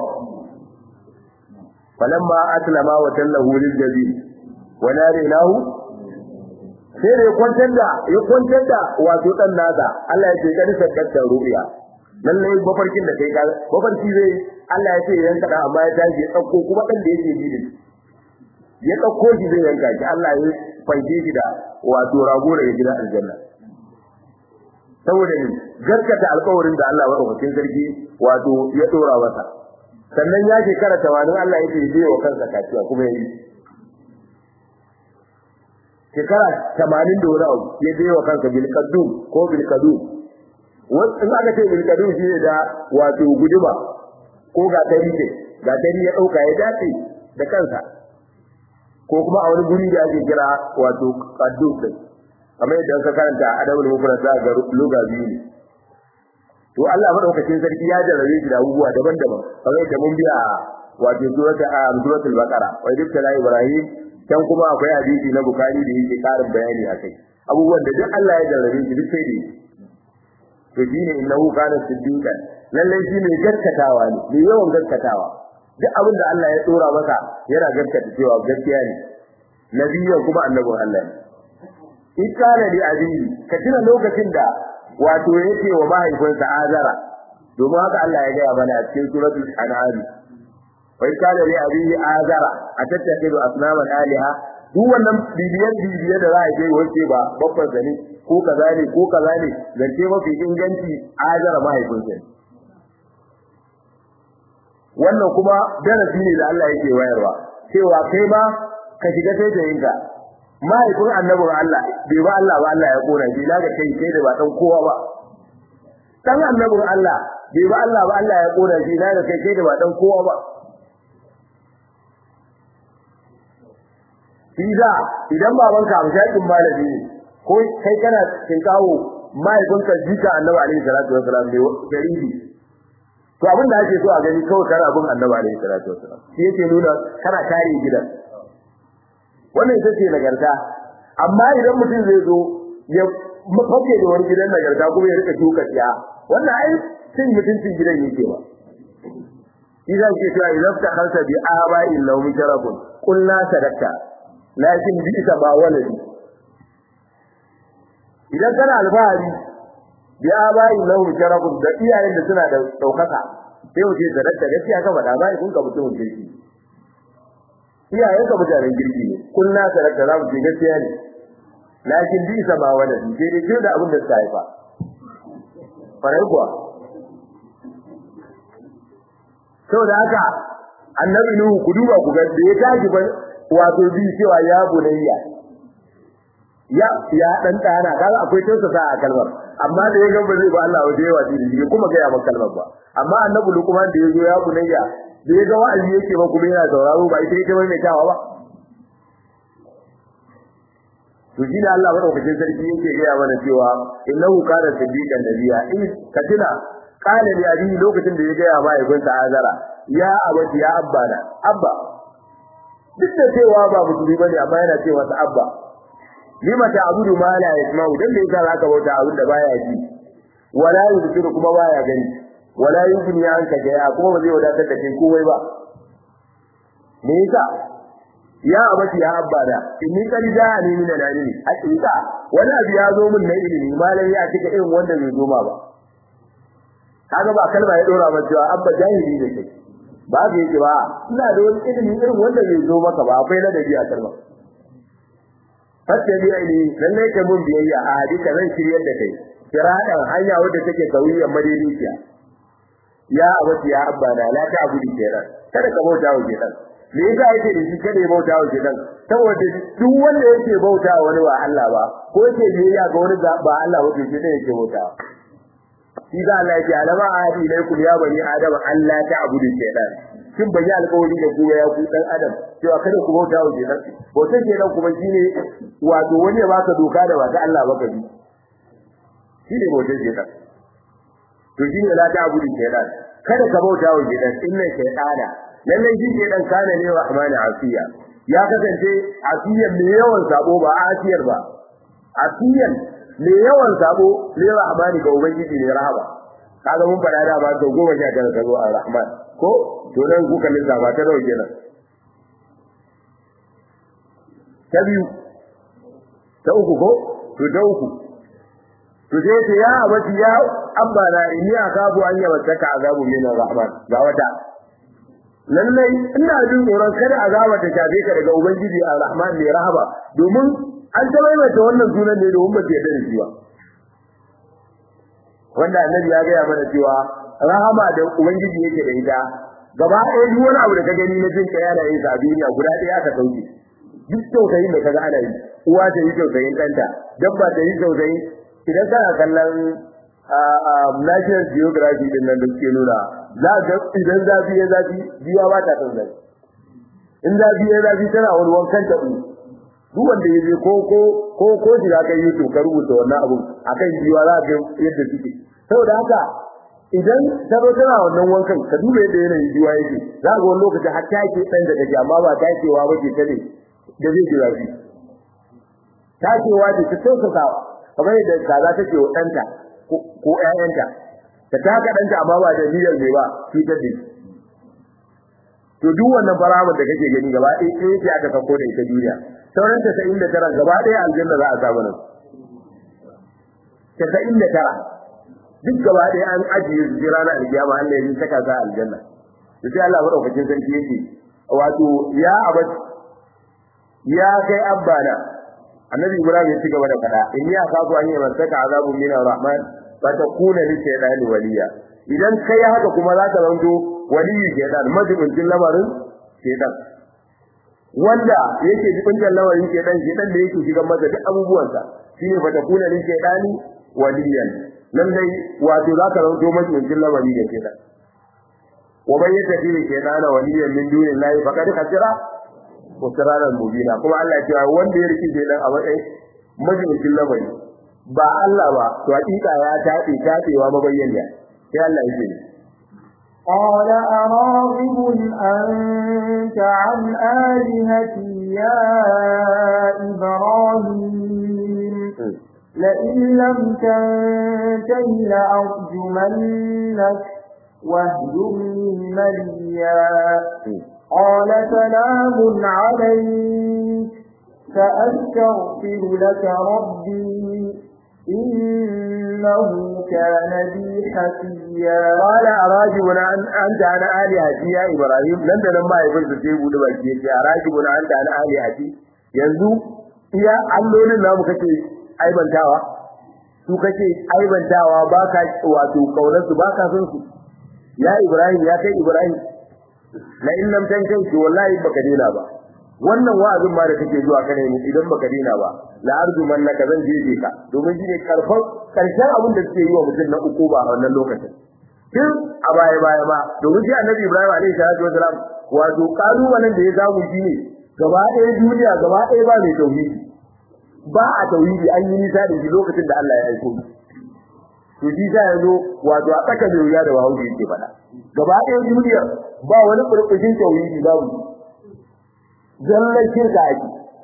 falamma aslama wa tallahu lil jabin wa narinahu sai da ya kwantar da ya kwantar da wato dan nasa Allah ya ce kadi sakkata rubiya lallai mafarkin da kai ka mafarki zai Allah ya ce yanka da amma ya tashi ya dauko kuma dan da yake ji da ya dauko shi zai yanka shi Allah ya fanke shi da wato rago daga gidan aljanna saboda ne gaskata alƙawarin da Allah madaukakin sarki wato ya dora masa sannan ya shekara 80 Allah ya ce zai wa kansa kaciya kuma yayi shekara 80 da wani abu ya zai wa kansa bil kadum ko bil kadum in aka ce bil kadum shi ne da wato guduma ko ga tari ce ga tari ya dauka ya dace da kansa ko kuma a wani guri da ake kira wato kadum din kamar yadda ka karanta adabul mufrad ga luga biyu ne to Allah madaukakin sarki ya jarrabe shi da abubuwa daban-daban kamar yadda mun biya wato suratul suratul baqara wa idza ibrahim can kuma akwai hadisi na bukari da yake karin bayani akai abubuwan da duk Allah ya jarrabe shi duk sai da to shine innahu kana siddiqan lalle shi ne gaskatawa ne mai yawan gaskatawa duk abin da Allah ya tsora masa yana gaskata cewa gaskiya ne nabiyyan kuma annabin Allah ne ikana li abiyi ka tuna lokacin da wato yake wa mahaifinsa azara domin haka Allah ya gaya mana a cikin suratul an'am wa ikana li abiyi azara atattakidu asnaman aliha duk wannan bibiyan bibiye da za a je wace ba babban zane ko kaza ne ko kaza ne zance mafi inganci azara mahaifinsa ne wannan kuma darasi ne da Allah yake wayarwa cewa kai ma ka shiga taitayinka mahaifin annabin Allah bai ba Allah ba Allah ya kona shi daga kai kai da ba dan kowa ba dan annabin Allah bai ba Allah ba Allah ya kona shi daga kai kai da ba dan kowa ba Iza idan babanka amshakin malami ne ko kai kana tinkawo mahaifinka jika annabi alaihi salatu wasalam ne jaridi to abin da ake so a gani kawai kana bin annabi alaihi salatu wasalam shi yake nuna kana kare gidan wannan ita ce nagarta amma idan mutum zai zo ya mafake da wani gidan nagarta kuma ya rika shuka tsiya wannan ai cin mutuncin gidan yake ba idan ke cewa idan ta halta bi aba'i lahum sharafun qulna sadaqta lakin bi ita ba waladi idan kana alfahari bi aba'i lahum sharafun da iyayen da suna da daukaka sai wuce sadaqta gaskiya ka faɗa bai kun ka mutumin kirki iyayen ka mutanen kirki ne kullu sadaqta za mu ce gaskiya ne lakin bi ita ba waladi sai dai da abin da suka haifa farai kuwa saboda haka annabi nuhu ku duba ku ga da ya tashi ban wato bi cewa ya bunayya ya ya dan dana kaga akwai tausasa a kalmar amma da ya ga ba zai ba Allah waje yawa shi kuma ga ya ba kalmar ba amma annabi lukman da ya zo ya bunayya da ya ga wa'azi yake ba kuma yana sauraro ba ita ita mai tawa ba to shi da Allah madaukakin sarki yake ga mana cewa innahu kana siddiqan nabiyya in katina kana da abi lokacin da ya ga ya mahaifinsa azara ya abati ya abba na abba duk da cewa ba musulmi bane amma yana cewa sa abba lima ta'budu ma la yasma'u dan da yasa zaka bauta abin da baya ji wala yusiru kuma baya gani wala yughni anka jaya kuma ba zai wadatar da kai komai ba me yasa ya abati ya abba da inni qad ja'ani min al-ilmi hakika wani abu ya zo min na ilimi malam ya cika irin wanda bai zo ma ba kaga ba kalma ya dora ba cewa abba jahili ne kai ba ga yake ba ina da wani ilimi irin wanda bai zo maka ba akwai ladabi a kalma fattabi aini lalle ka mun biyayya a hadika zan shiryar da kai kiradan hanya wadda take kauyen madaidaiciya ya abati ya abba na la ta abudu kenan kada ka bauta wa kenan me yasa yake da shi kada ya bauta wa kenan saboda duk wanda yake bauta wa wani ba Allah ba ko yake biyayya ga wani ba Allah ba to shi ne yake bauta shi da Allah yake alama ahadi ilaikum ya bani adam Allah ta abudu shaytan kin bayi alƙawari da ku ya ku dan adam cewa kada ku bauta wa shaytan bauta shaytan kuma shine wato wani ya baka doka da wata Allah baka bi shine bauta shaytan to shine la ta abudu shaytan kada ka bauta wa shaytan inna shaytana lallai shi shaytan kana ne wa amana asiya ya kasance asiyan mai yawan sabo ba asiyar ba asiyan me yawan sabo ne rahmani ga ubangiji ne rahama kaga mun fada da ba to goma sha tara ka zo a rahman ko to nan kuka lissafa ta nawa kenan ta biyu ta uku ko to ta uku to sai ce ya abati ya abba na inni akabu an yawattaka azabu min rahman ga wata lallai ina jin tsoron kada azaba ta shafe ka daga ubangiji ar-rahman ne rahama domin an ta maimaita wannan sunan ne domin ba su yarda da shi ba wanda annabi ya gaya mana cewa rahama da ubangiji yake da ita gaba ɗaya duk wani abu da ka gani na jin kai ana yin sa a duniya guda ɗaya aka sauke duk tausayin da kaga ana yi uwa ta yi tausayin ɗanta dabba ta yi tausayin idan kana kallon national geography din nan da suke nuna za ga idan zafi ya zafi biya ba ta tausayi in zafi ya zafi tana wani wankan taɓu duk wanda ya je ko ko ko ko shi ka yi to ka rubuta wannan abu akan jiwa za ka yadda suke saboda haka idan ta zo tana wannan wankan ka duba yadda yanayin jiwa yake za ga wani lokaci har take dan da kake amma ba takewa ba ce ta ne da zai jira shi takewa ce ta tausasawa kamar yadda kaza take wa ɗanta ko ƴaƴanta ta taka ɗanta amma ba da niyyar ne ba cutar da shi to duk wannan barawar da kake gani gaba ɗaya ɗaya ce aka sako da ita duniya sauran tasa'in da tara gaba ɗaya aljanna za a samu nan tasa'in da tara duk gaba ɗaya an ajiye su ranar alkiyama Allah ya saka za aljanna to sai Allah madaukakin sarki yake wato ya abad ya kai abbana annabi ibrahim ya ci gaba da fada in ya kafu an yi masaka azabun min arrahman fa takuna li shaytani waliya idan kai haka kuma za ka zanto waliyi shaytan majibincin lamarin shaytan wanda yake jibincin lamarin shaytan shaytan da yake shigan masa duk abubuwansa shine fa takuna li shaytani waliyan lallai wato za ka zanto majibincin lamari da shaytan wa man yattakhidhu shaytana waliyan min dunillahi faqad khasira kusuranan mubina kuma Allah ya ce wanda ya rike shi dan a matsayin majalisin lamari ba Allah ba to hakika ya tabe tabewa mabayyana sai Allah ya ce قال أراغب أنت عن آلهتي يا إبراهيم لئن لم تنته لأرجمنك واهجرني مليا قال سلام عليك سأستغفر لك ربي إنه كان بي حفيا قال أراجبنا أنت عن آلهتي يا إبراهيم لن تنمى يقول تسيبه لبكي أراجبنا أنت عن آلهتي yanzu iya allolin namu kake aibantawa su kake aibantawa baka wato kaunar su baka son su ya Ibrahim ya kai Ibrahim la in lam tankai wallahi baka dena ba wannan wa'azin ma da kake zuwa kana yi idan baka dena ba la arju man laka zan jeje ka domin shine karfan karshen abin da suke yi wa mutum na uku ba a wannan lokacin tun a baya baya ma domin shi annabi Ibrahim alaihi salatu wasalam wato kalubalen da ya samu shine gaba ɗaya duniya gaba ɗaya ba mai tauhidi ba a tauhidi an yi nisa da shi lokacin da Allah ya aiko to shi sa yanzu wato a tsaka da wuya da bahaushe yake faɗa gaba ɗaya duniya ba wani burbushin tauhidi babu zallan shirka ake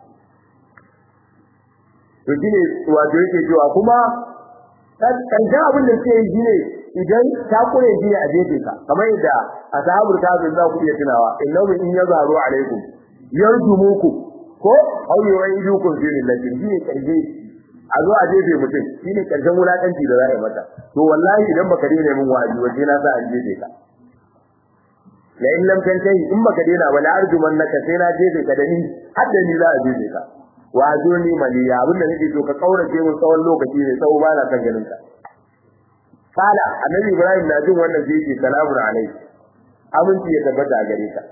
to shine wato yake cewa kuma karshen abin da suke yi shine idan ta kure shi a jefe ka kamar yadda ashabul kafir za ku iya tunawa innahu in yazaru alaikum yarjumukum ko aw yu'idukum fi millatin shine karshe a zo a jefe mutum shine karshen wulakanci da za a yi mata to wallahi idan baka daina min wa'azi waje na sa an jefe ka la in lam tantahi in baka daina wala arjumannaka sai na jefe ka da ni har da ni za a jefe ka wa azuni maliya abin da nake so ka kaurace mun tsawon lokaci ne tsawo ba na kan ganin ka kala annabi ibrahim na jin wannan sai ce salamu alaikum aminci ya tabbata a gare ka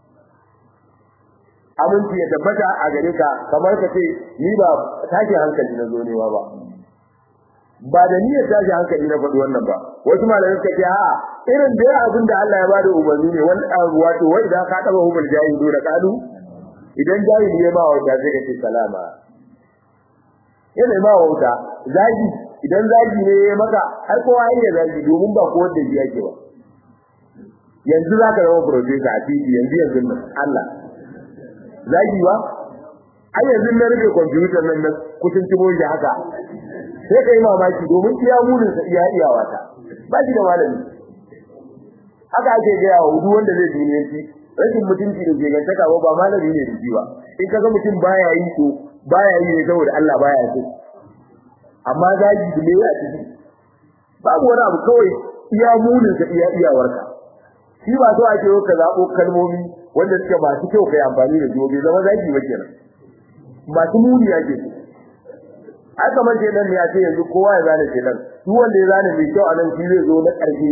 aminci ya tabbata a gare ka kamar ka ce ni ba tashi hankali na zo newa ba ba da niyyar tashi hankali na faɗi wannan ba wasu malamai suka ce a'a irin da abin da Allah ya bada umarni ne wani wato wai idan ka taba hubul jahilu da kalu idan jahili ya ma wauta sai ka ce salama yana ma wauta zagi idan zagi ne ya maka har kowa ya zagi domin ba ko wanda ya ke ba yanzu za ka zama professor a titi yanzu yanzu nan Allah zagi ba ai yanzu na rufe kwamfutar nan na kusan timo shi haka sai ka yi mamaki domin iya munin sa iya iyawa ta ba shi da malami haka ake gaya wa duk wanda zai duniyanci rashin mutunci da gegantaka ba ba malami ne da shi ba in ka ga mutum baya yi to baya yi ne saboda Allah baya so amma zagi da me ya ciki babu wani abu kawai iya munin sa iya iyawarka shi ba so ake ka zabo kalmomi wanda suke masu kyau kai amfani da su bai zama zagi ba kenan masu muni ake so ai kamar ke nan ya ce yanzu kowa ya zane ke nan duk wanda ya zane mai kyau a nan shi zai zo na ƙarshe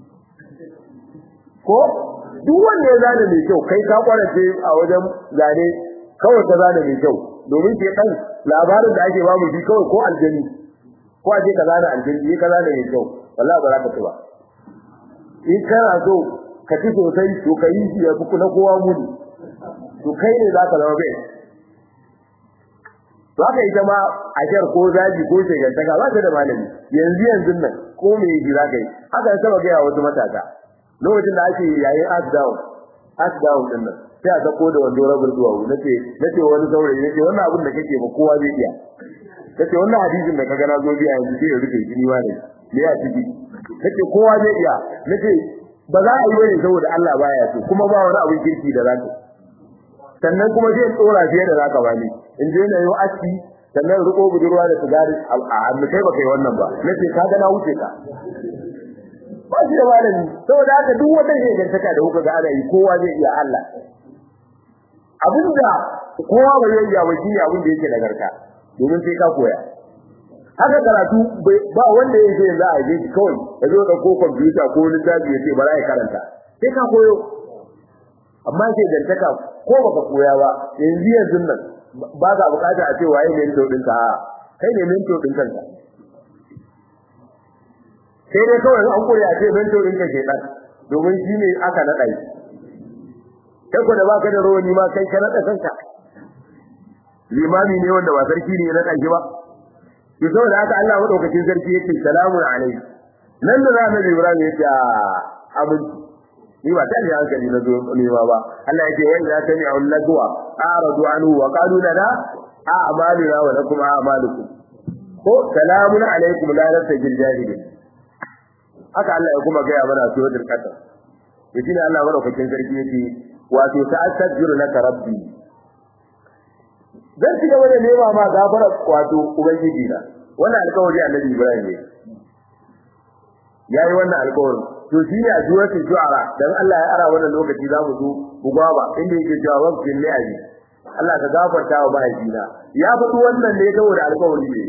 ko duk wanda ya zane mai kyau kai ka kwarace a wajen zane kawai ka zane mai kyau domin ke dan labarin da ake bamu shi kawai ko aljani ko aje ka zane aljani ka zane mai kyau wallahi ba za ka ci ba in kana so ka ci sosai to ka yi shi ya fi na kowa muni to kai ne za ka zama bai to haka ita ma a jar ko zaji ko shegantaka ba ta da malami yanzu yanzu nan ko me yi za ka yi haka ya saba gaya wasu matasa lokacin da ake yayin ask down ask down din nan sai a sako da wando rabul duwa nace nace wani saurayi nace wannan abin da kake ba kowa zai iya nace wannan hadisin da kaga na zo biya yanzu sai ya rufe jini wa ne me ya ciki nace kowa zai iya nace ba za a yi bane saboda Allah baya so kuma ba wani abin kirki da zaka sannan kuma zai tsora fiye da zaka bani in je na yi aski sannan riko budurwa da sigari a hannu kai baka yi wannan ba nace ka ga na wuce ka ba shi da malami saboda haka duk wata shegantaka da kuka ga ana yi kowa zai iya Allah abinda kowa bai yi ya wajen abin da yake nagarta domin sai ka koya haka karatu ba wanda ya ce za a je kawai ya zo da ko kwamfuta ko littafi ya ce bara ya karanta sai ka koyo amma sai dantaka ko baka koya ba yanzu yanzu nan ba ka bukata a ce waye ne mento ɗinka a kai ne mento ɗin kanka sai dai kawai an koya a ce mento ɗinka ke ɗan domin shi ne aka naɗa shi kai ko da baka da rawani ma kai ka naɗa kanka limami ne wanda ba sarki ne ya naɗa shi ba to saboda haka Allah madaukakin sarki yake salamun alaihi nan da zamu Ibrahim yake abin ni ba tare hankali na zo nema ba Allah yake wai za ta mi'un lagwa aradu anhu wa qalu lana a'maluna wa lakum a'malukum ko salamun alaikum la nasjil jahilin haka Allah ya kuma gaya mana suratul qasas yace ne Allah madaukakin sarki yake wato ta'astaghfiru laka rabbi zan ci gaba da nema ma gafara wato ubangiji na wannan alƙawari annabi Ibrahim ne yayi wannan alƙawari to shi ne a suratul shu'ara dan Allah ya ara wannan lokaci za mu zo bugaba inda yake cewa waqtin li'abi Allah ka gafarta wa mahaifina ya faɗi wannan ne saboda alƙawari ne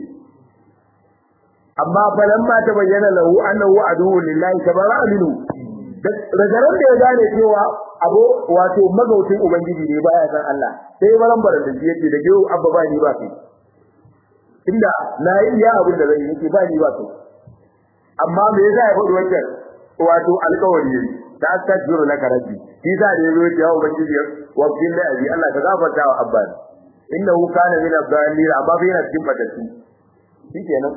amma falamma ta bayyana lahu annahu aduwwu lillahi tabara minhu ragaran da ya gane cewa abu wato magautin ubangiji ne baya san Allah sai baran baran da yake da gewu abba ba ni ba kai inda na yi iya abin da zai yake ba ni ba kai amma me yasa ya faɗi wannan wato alƙawari ne ta astaghfiru laka rabbi shi da da yazo ya ubangiji wa bil ladhi Allah ka gafarta wa abba innahu kana min ad-dallin amma bai na cikin fatatu shikenan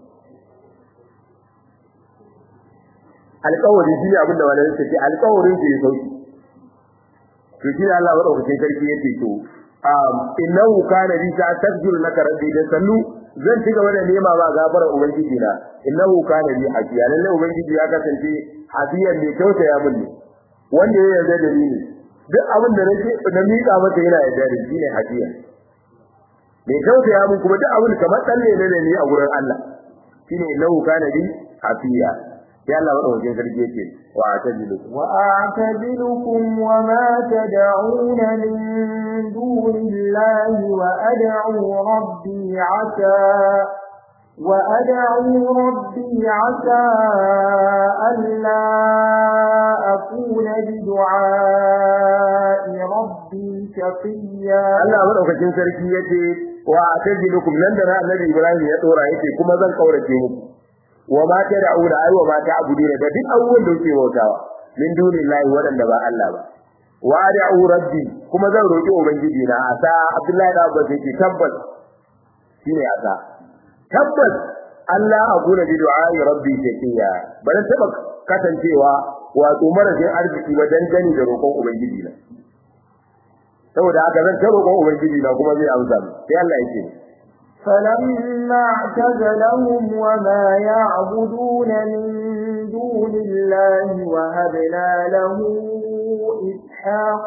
alƙawari shi ne abin da wani yake alƙawarin shi ya sauki to shi Allah wa dauke sarki yake to um innahu kana bi ta tasjur laka rabbi da sannu zan ci gaba da nema ma gafara ubangiji na innahu kana bi hafiya lalle ubangiji ya kasance hafiyan ne kyautaya mun ne wanda ya yarda da ni ne duk abin da nake na miƙa masa yana yarda da shi ne hafiya me kyautaya mun kuma duk abin kamar tsalle ne ne a gurin Allah shine innahu kana bi hafiya sai Allah madaukakin sarki yake wa atajilukum wa a'tazilukum wa ma tad'un min dunillahi wa ad'u rabbi 'asa wa ad'u rabbi 'asa alla akuna bi du'a'i rabbi shaqiya Allah madaukakin sarki yake wa atajilukum nan da Annabi Ibrahim ya dora yake kuma zan kaurace muku wa ma tad'una ay wa ma ta'buduna da duk abubuwan da kuke bautawa min dunillahi wadanda ba Allah ba wa ad'u rabbi kuma zan roki ubangiji na asa Abdullahi da Abbas yake tabbas shine asa tabbas Allah akuna bi du'ai rabbi shakiya ban taba kasancewa wato marajin arziki ba dan gani da roƙon ubangiji na saboda haka zan ta roƙon ubangiji na kuma zai amsa sai Allah yake فلما اعتزلهم وما يعبدون من دون الله وهبنا له إسحاق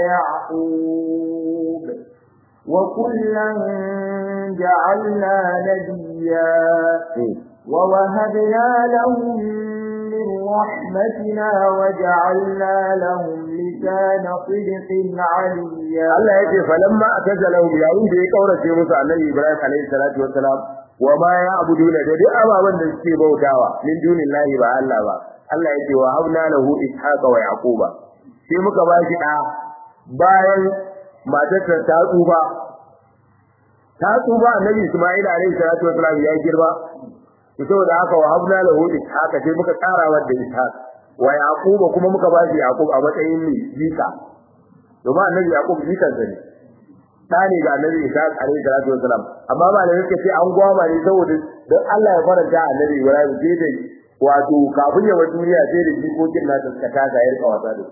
ويعقوب وكلا جعلنا نبيا ووهبنا لهم من رحمتنا وجعلنا لهم لسان صدق عليا Allah yake falamma atazalahu yayin da ya kaurace musu annabi Ibrahim alaihi salatu wassalam wa ma ya'buduna da duk ababan da suke bautawa min dunillahi ba Allah ba Allah yake wa habna lahu ishaqa wa yaquba sai muka ba shi da bayan matarsa ta tsufa ta tsufa annabi Isma'il alaihi salatu wassalam ya girma saboda haka wa habna lahu ishaqa sai muka tsara wa da ishaq wa yaquba kuma muka ba shi yaqub a matsayin ne jika domin annabi yaqub jikan sa ne da ne ga annabi ishaq alaihi salatu wasalam amma ba da yake ce an gwama ne saboda dan Allah ya faranta annabi ibrahim sai da wato kafin ya bar duniya sai da jikokin nasa suka taka yar kawata da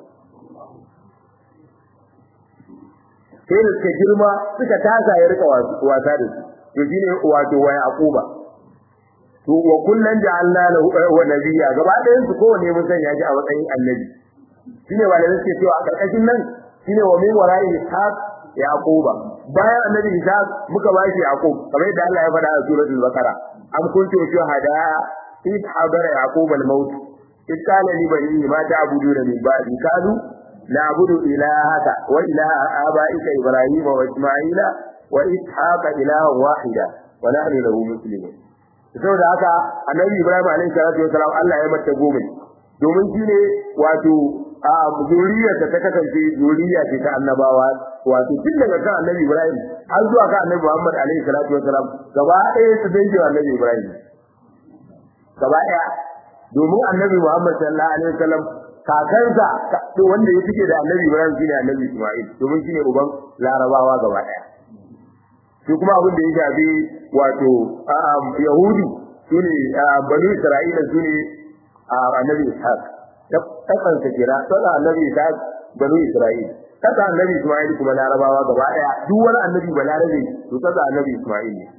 sai da suka girma suka taka yar kawata da su to shine wato wa yaquba to wa kullun ja'alna lahu wa nabiyya gaba ɗayan su kowanne mun sanya shi a matsayin annabi shine walamin suke cewa a karkashin nan shine wa min wara'i ishaq yaquba bayan annabi ishaq muka ba shi yaqub kamar yadda Allah ya faɗa a suratul baqara am kuntum shuhada id hadara yaqub al-maut id qala li banihi ma ta'buduna min ba'di qalu na'budu ilahaka wa ilaha abaika ibrahima wa isma'ila wa ishaqa ilahan wahida wa nahnu lahu muslimun saboda haka annabi ibrahim alaihi salatu wasalam Allah ya mata goma domin shine wato a zuriyarsa ta kasance zuriya ce ta annabawa wato tun daga kan annabi ibrahim har zuwa kan annabi muhammad alaihi salatu wasalam gaba ɗaya su dange annabi ibrahim gaba ɗaya domin annabi muhammad sallallahu alaihi wasallam kakansa wanda ya fike da annabi ibrahim shine annabi isma'il domin shine uban larabawa gaba ɗaya shi kuma abin da ya shafi wato yahudi sune banu isra'ila sune annabi ishaq kasan sa kira sada annabi ishaq banu isra'ila kasa annabi isma'il kuma larabawa gaba daya duk wani annabi balarabe to kasa annabi isma'il ne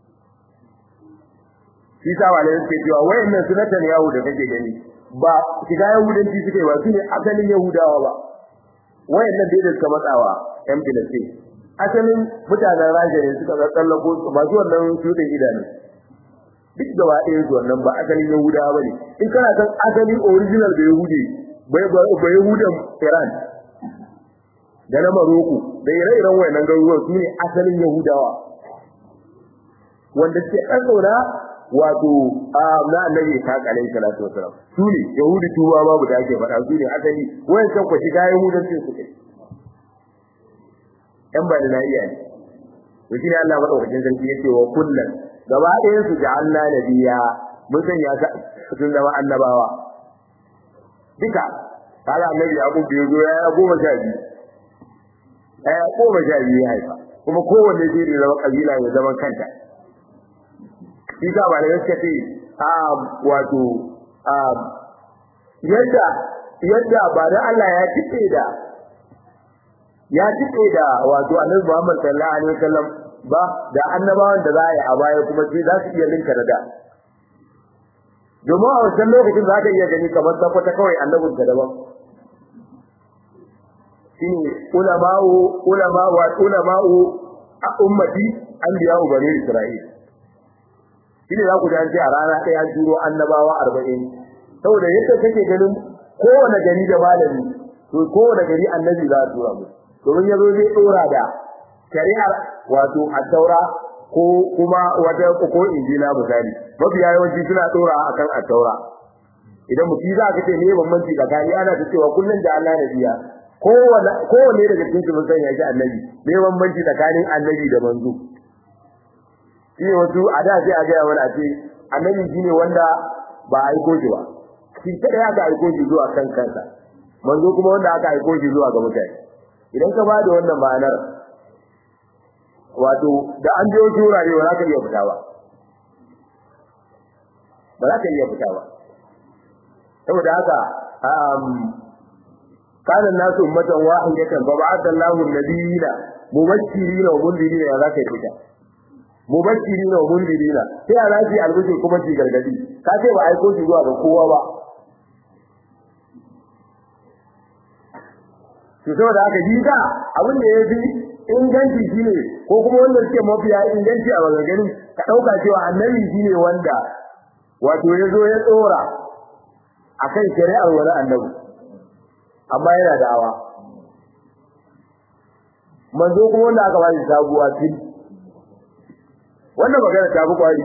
shi sa wale yake cewa wayannan sunatan yahu da kake gani ba shiga yahudanci suke ba su ne asalin yahudawa ba wayannan dai da suka matsawa yan filistin asalin mutanen rasha ne suka tsallako masu wannan shudin idanu duk gaba ɗaya su wannan ba asalin yahudawa ba ne in kana san asali original da yahudi ba yahudan iran da na maroko da ire-iren wayannan garuruwan su ne asalin yahudawa wanda suke ɗaɗɗauna wato a na annabi ta kalai salatu wasalam su ne yahudi tuba babu da ake faɗa su ne asali wayan san ku shiga yahudancin su kai yan ba da iya ne to shi ne Allah madaukakin sarki yace wa kullun gaba ɗayan su ja'alna nabiyya mun sanya ka sun zama annabawa duka kaga annabi Yaqub bai zo ya goma sha biyu ya goma sha biyu ya haifa kuma kowanne zai da zama kabila ya zama kanta shi ka ba da gaske ce a wato a yadda yadda ba da Allah ya tike da ya tike da wato annabi Muhammad sallallahu alaihi wasallam ba da annabawan da za a yi a baya kuma sai za su iya linka da da domin a wancan lokacin za ka iya gani kamar sakwata kawai annabin ka daban shine ulama'u ulama'u wa ulama'u a ummati anbiya'u bani isra'il shine za ku ji an ce a rana ɗaya an turo annabawa arba'in saboda yadda kake ganin kowane gari da malami to kowane gari annabi za a tura musu domin ya zo zai ɗora da shari'ar wato at-taura ko kuma wata ko injila misali mafiya yawanci suna dora akan at-taura idan mutum za ka ce ne bambanci tsakani ana ta cewa kullun da Allah nabiya kowanne kowanne daga cikin su mun san ya ji annabi ne bambanci tsakanin annabi da manzo shi wasu a da sai a ga wani a ce annabi shine wanda ba a aiko shi ba shi kada ya ga aiko shi zuwa kan kansa manzo kuma wanda aka aiko shi zuwa ga mutane idan ka bada wannan ma'anar wato da an je wasu wurare ba za ka iya fita ba ba za ka iya fita ba saboda haka kana nasu ummatan wahidatan fa ba'atha Allahu an-nabiyina mubashirina wa mundirina ya za ka fita mubashirina wa mundirina sai a rafi albushi kuma shi gargadi ka ce ba aiko shi zuwa ga kowa ba to saboda haka ji da abin da ya fi inganci shine ko kuma wanda suke mafiya inganci a maganganun ka dauka cewa annabi shine wanda wato ya zo ya tsora akan shari'ar wani annabi amma yana da'awa manzo kuma wanda aka ba shi sabuwa fil wannan magana ta fi kwari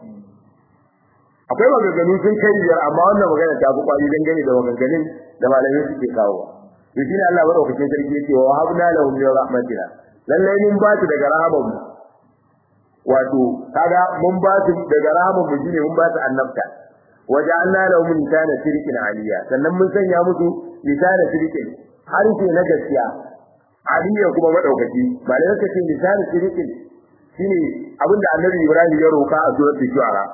akwai maganganu sun kai biyar amma wannan magana ta fi kwari dangane da maganganun da malamai suke kawowa to shine Allah madaukakin sarki yake wa habna lahum min rahmatina lallai mun ba su daga rahaman mu wato kaga mun ba su daga rahaman mu shine mun ba su annabta waja'alna lahum lisana sirkin aliya sannan mun sanya musu lisana sirkin harshe na gaskiya aliya kuma madaukaki ba da yake lisana sirkin shine abinda annabi Ibrahim ya roka a suratul shu'ara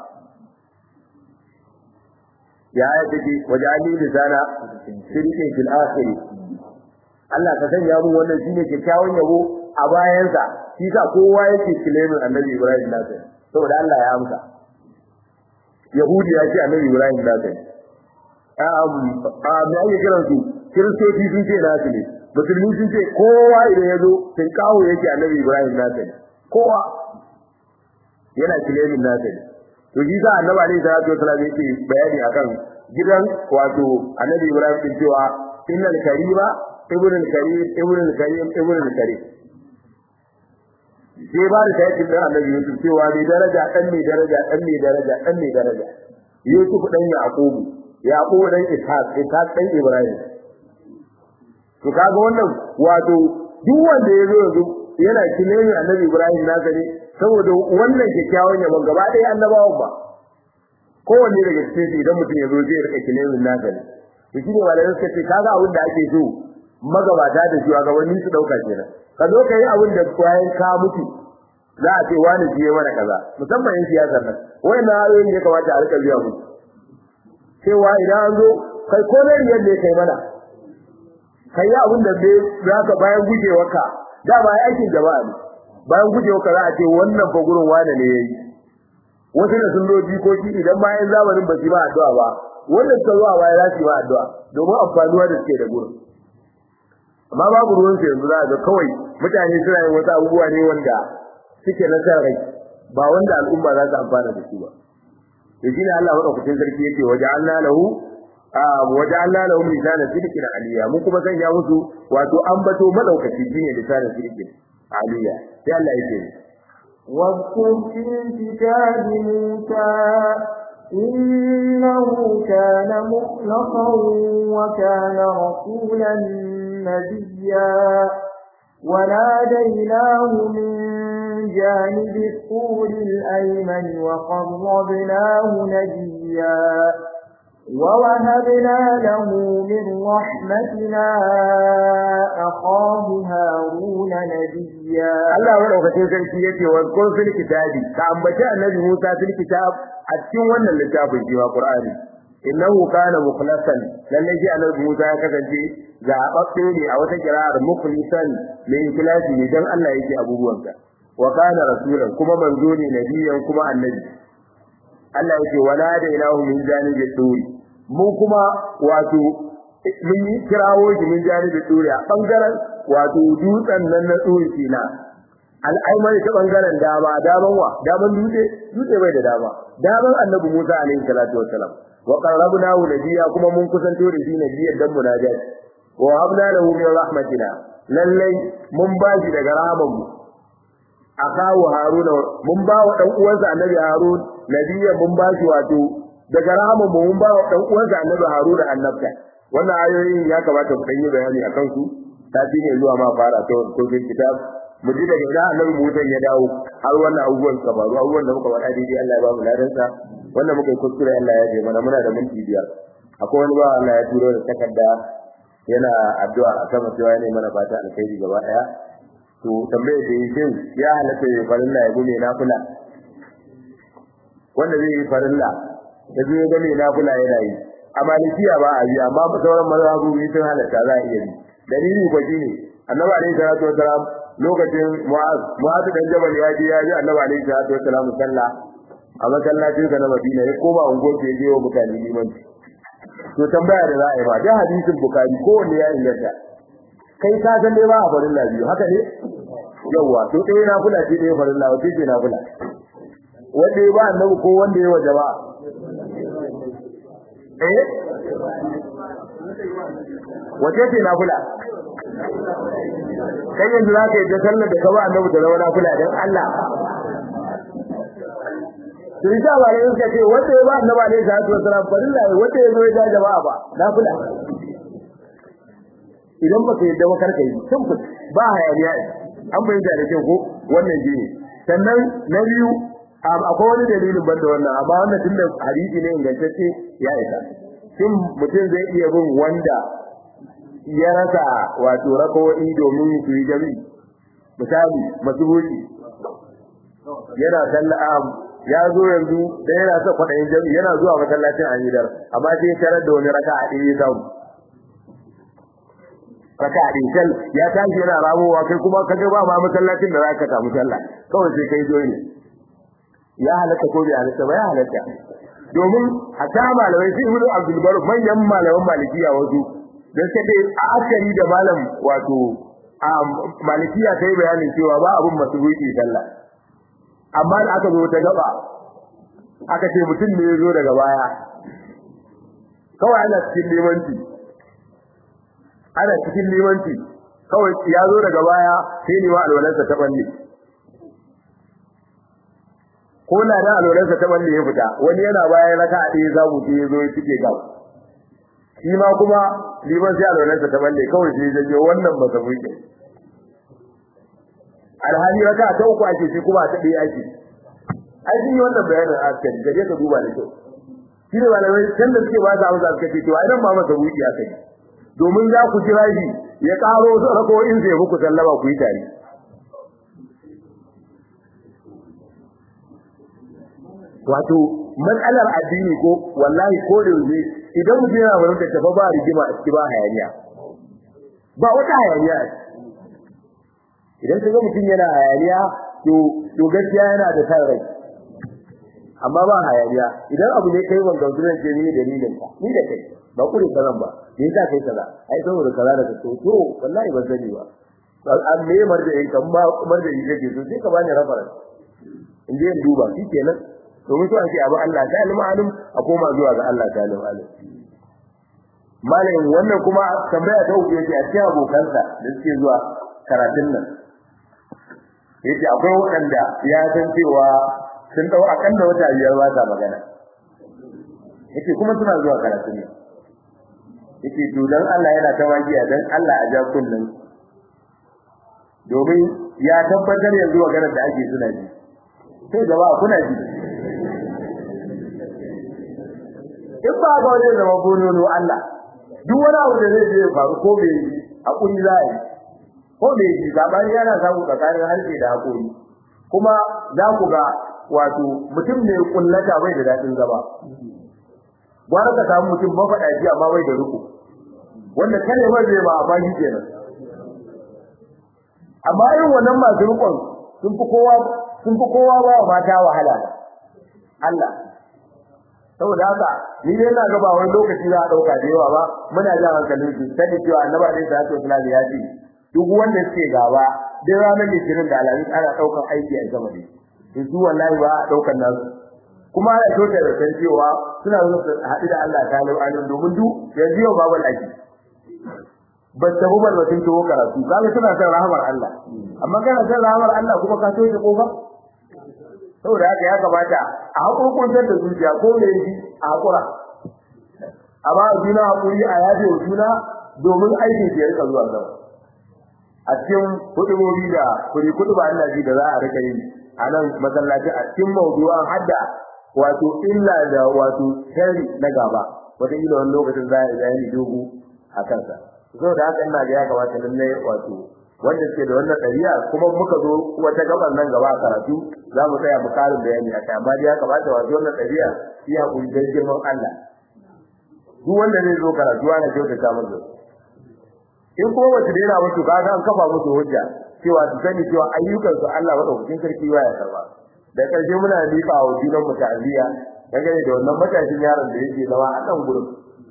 ya ayati waja'alni lisana sirkin fil akhirih Allah ka sanya mu wannan shine kyakkyawan yabo a bayansa shi sa kowa yake kilemin Annabi Ibrahim nasa saboda Allah ya amsa yahudi ya ce annabi ibrahim da kai um a me ake kiran su kiristoci sun ce nasu ne musulmi sun ce kowa idan ya zo sun kawo yake annabi ibrahim na kai kowa yana kilemin na kai to shi sa annabi alaihi salatu wasallam yake bayani akan gidan wato annabi ibrahim din cewa innal karima ibnul karim ibnul karim ibnul karim sai ba da tayyib da annabi yusuf cewa mai daraja dan mai daraja dan mai daraja dan mai daraja yusuf dan yaqub yaqub dan ishaq ishaq dan ibrahim to kaga wannan wato duk wanda ya zo yanzu yana kilemin annabi ibrahim na gani saboda wannan kyakkyawan yabon gaba ɗaya annabawan ba kowanne daga cikin su idan mutum ya zo zai rika kilemin na gani to shi ne malamai suka ce kaga abin da ake so magabata da shugabanni su dauka kenan ka zo ka yi abin da bayan ka mutu za a ce wani shi ya mana kaza musamman yan siyasar nan wayannan ayoyin ya kamata a rika biya musu cewa idan an zo kai ko ne yadda kai mana kai yi abin da za ka bayan gujewarka da ba aikin jama'a ne bayan gujewarka za a ce wannan fa gurin wane ne yayi wasu da sun loji ko shi idan bayan zamanin ba su ba addu'a ba wannan suka zuwa baya za su yi ba addu'a domin amfanuwa da suke da gurin amma babu ruwan su yanzu za ga kawai mutane suna yin wasu abubuwa ne wanda suke na san rai ba wanda al'umma za su amfana da su ba to shine Allah madaukakin sarki yake waje Allah lahu waje Allah lahu lisana sidqin aliya mun kuma sanya musu wato ambato madaukaki shine lisana sidqin aliya sai Allah yake واذكر في الكتاب موسى إنه كان مخلصا وكان رسولا نبيا وناديناه من جانب الطور الأيمن وقربناه نجيا ووهبنا له من رحمتنا أخاه هارون نبيا Allah madaukakin sarki yace wa qul fil kitabi ka ambaci annabi Musa fil kitab a cikin wannan littafin jiwa Qur'ani innahu kana mukhlasan lalle ji annabi Musa ya kasance zababbe ne a wata kira'ar mukhlisan min ikhlasi ne dan Allah yake abubuwansa wa kana rasulan kuma manzo ne nabiyan kuma annabi Allah yake wala da ilahu min janibi turi mu kuma wato mun yi kirawo shi min janibi turi a bangaren wato dutsen nan na turi kina al'aimar ta bangaren dama daman wa daman dutse dutse bai da dama daman annabi Musa alaihi salatu wassalam wa qarrabnahu nabiyya kuma mun kusanto da shi nabiyyan dan munajat wa habna lahu min rahmatina lallai mun ba shi daga rahman mu akawu haruna mun ba wa dan uwansa annabi harun nabiyyan mun ba shi wato daga rahman mu mun ba wa dan uwansa annabi haruna annabta wannan ayoyin ya kamata ku yi bayani akan su ta ne zuwa ma fara ta wannan kitab mu ji daga ina annabi Musa ya dawo har wannan abubuwan ka faru abubuwan da muka faɗa daidai Allah ya ba mu ladan sa wannan muka yi kuskure Allah ya je mana muna da minti biyar akwai wani ba Allah ya turo da takarda yana addu'a a sama cewa ne mana fata alkhairi gaba daya to tambayar da yake ya halatta ya farilla ya gume nafila wanda zai yi farilla da zai ga mai nafila yana yi a malikiya ba a yi amma sauran mazhabobi sun halatta za a iya yi dalili ko shine annabi alaihi salatu wasalam lokacin mu'az mu'az dan jabal ya je ya ji annabi alaihi salatu wasalam sallah a masallacin sa na Madina ya koma unguwar da je wa mutane limanci to tambaya da za a yi ba da hadisin bukari ko wanda ya inganta kai ka san dai ba a farin biyu haka ne yawa to dai na kula ce dai farin lawa ce na kula wanda ya ba annabi ko wanda ya wa jama'a eh wace ce na kula kai yanzu za ka yi da sallar da ka ba annabi da zama na kula don Allah sun sha ba ne suka ce wanda ya ba annabi alaihi salatu wasalam farilla ne wanda ya zo ya ja jama'a ba na kula idan baka yadda ba karka yi simple ba hayaniya an bayyana da kyau ko wannan ji ne sannan na biyu akwai wani dalilin banda wannan amma wannan tunda hadisi ne ingantacce ya isa shin mutum zai iya bin wanda ya rasa wato rakawoyi domin su yi jami'i misali masubuci yana sallah ya zo yanzu da yana sa kwaɗayin jami'i yana zuwa masallacin amidar amma sai tarar da wani raka a ɗaya samu raka a ɗaya ya tashi yana ramowa kai kuma kaga ba ma masallacin da za ka samu sallah kawai sai kai zo ne ya halatta ko bai halatta ba ya halatta domin a ta malamai sai ibnu abdul bar manyan malaman malikiya wasu dan sai dai a akari da malam wato a malikiya sai bayanin cewa ba abun masubuki sallah amma da aka zo ta gaba aka ce mutum ne ya zo daga baya kawai ana cikin limanci ana cikin limanci kawai ya zo daga baya sai ne wa alwalansa ta balle ko na da alwalansa ta balle ya fita wani yana baya raka a ɗaya za mu ce ya zo ya cike gab shi ma kuma liman sai alwalansa ta balle kawai sai ya wannan ba ta buke alhali raka ta uku ake shi kuma ta ɗaya ake ai shi wannan bayanin askari gaje ka duba da kyau shi ne malamai can da suke ba su amsa suka ce to ai nan ma masa buki aka yi domin za ku kira shi ya karo rako'in sai muku sallama ku yi tare wato matsalar addini ko wallahi ko da yaushe idan mutum yana wurin da tafa ba rigima a ciki ba hayaniya ba wata hayaniya idan ka ga mutum yana hayaniya to to gaskiya yana da san rai amma ba hayaniya idan abu ne kai wanda zuwa ce ni dalilin ka ni da kai ba kure kazan ba me yasa kai kaza ai saboda kaza da kaso to wallahi ban sani ba an me marjain kan ba marjain kake so sai ka bani reference in je in duba shikenan domin so ake abu Allah ta ilmi alim a koma zuwa ga Allah ta ilmi alim malamin wannan kuma tambaya ta uku yake a cikin abokansa da suke zuwa karatun nan yace akwai waɗanda ya san cewa sun dau akalla wata biyar ba ta magana yace kuma suna zuwa karatun nan yace to dan Allah yana ta wajiya dan Allah a ja kullun domin ya tabbatar yanzu maganar da ake suna ji sai gaba kuna ji in ba ga wajen zama bonono Allah duk wani abu da zai je faru ko bai hakuri za yi ko bai yi zabani yana samu tsakanin harshe da hakuri kuma za ku ga wato mutum ne kullata bai da dadin zama gwara ka samu mutum mafaɗaci amma bai da ruku wanda kare ba zai ba amma shi kenan amma irin wannan masu rukun sun fi kowa sun fi kowa ba mata wahala Allah saboda haka ni dai ina ga ba wani lokaci za a dauka da yawa ba muna jan hankalin su sani cewa annabi alaihi salatu wasallam ya ce duk wanda suke gaba dai ranar litinin da alamin ana daukan aiki a gaba ne to su wallahi ba a daukan nasu kuma ana kyauta da san cewa suna zo su haɗu da Allah ta lau alim domin duk yanzu yau babu aiki ba ta bu ba sun ciwo karatu kaga suna son rahamar Allah amma kana son rahamar Allah kuma ka so ta kofa saboda haka ya kamata a hakurkuntar da zuciya ko me yi a hakura amma a juna hakuri a yaje wa juna domin aikin ke rika zuwa gaba a cikin hudubobi da kuri kudu ba Allah ji da za a rika yi a nan masallaci a cikin mawdu'an hadda wato illa da wato sharri na gaba wata ila wani lokacin za a yi dogo a kansa saboda haka ina ga ya kamata lalle wato wanda suke da wannan ɗabi'a kuma muka zo wata gaban nan gaba a karatu za mu tsaya mu karin bayani akai amma dai ya kamata wato wannan ɗabi'a shi hakuri dan girman Allah duk wanda zai zo karatu ana kyautata masa in kuma wasu daina musu kaga an kafa musu hujja cewa su sani cewa ayyukan su Allah madaukakin sarki ba ya karba da ƙarshe muna miƙa wa junan mu ta'aziyya dangane da wannan matashin yaron da yake zama a kan gurin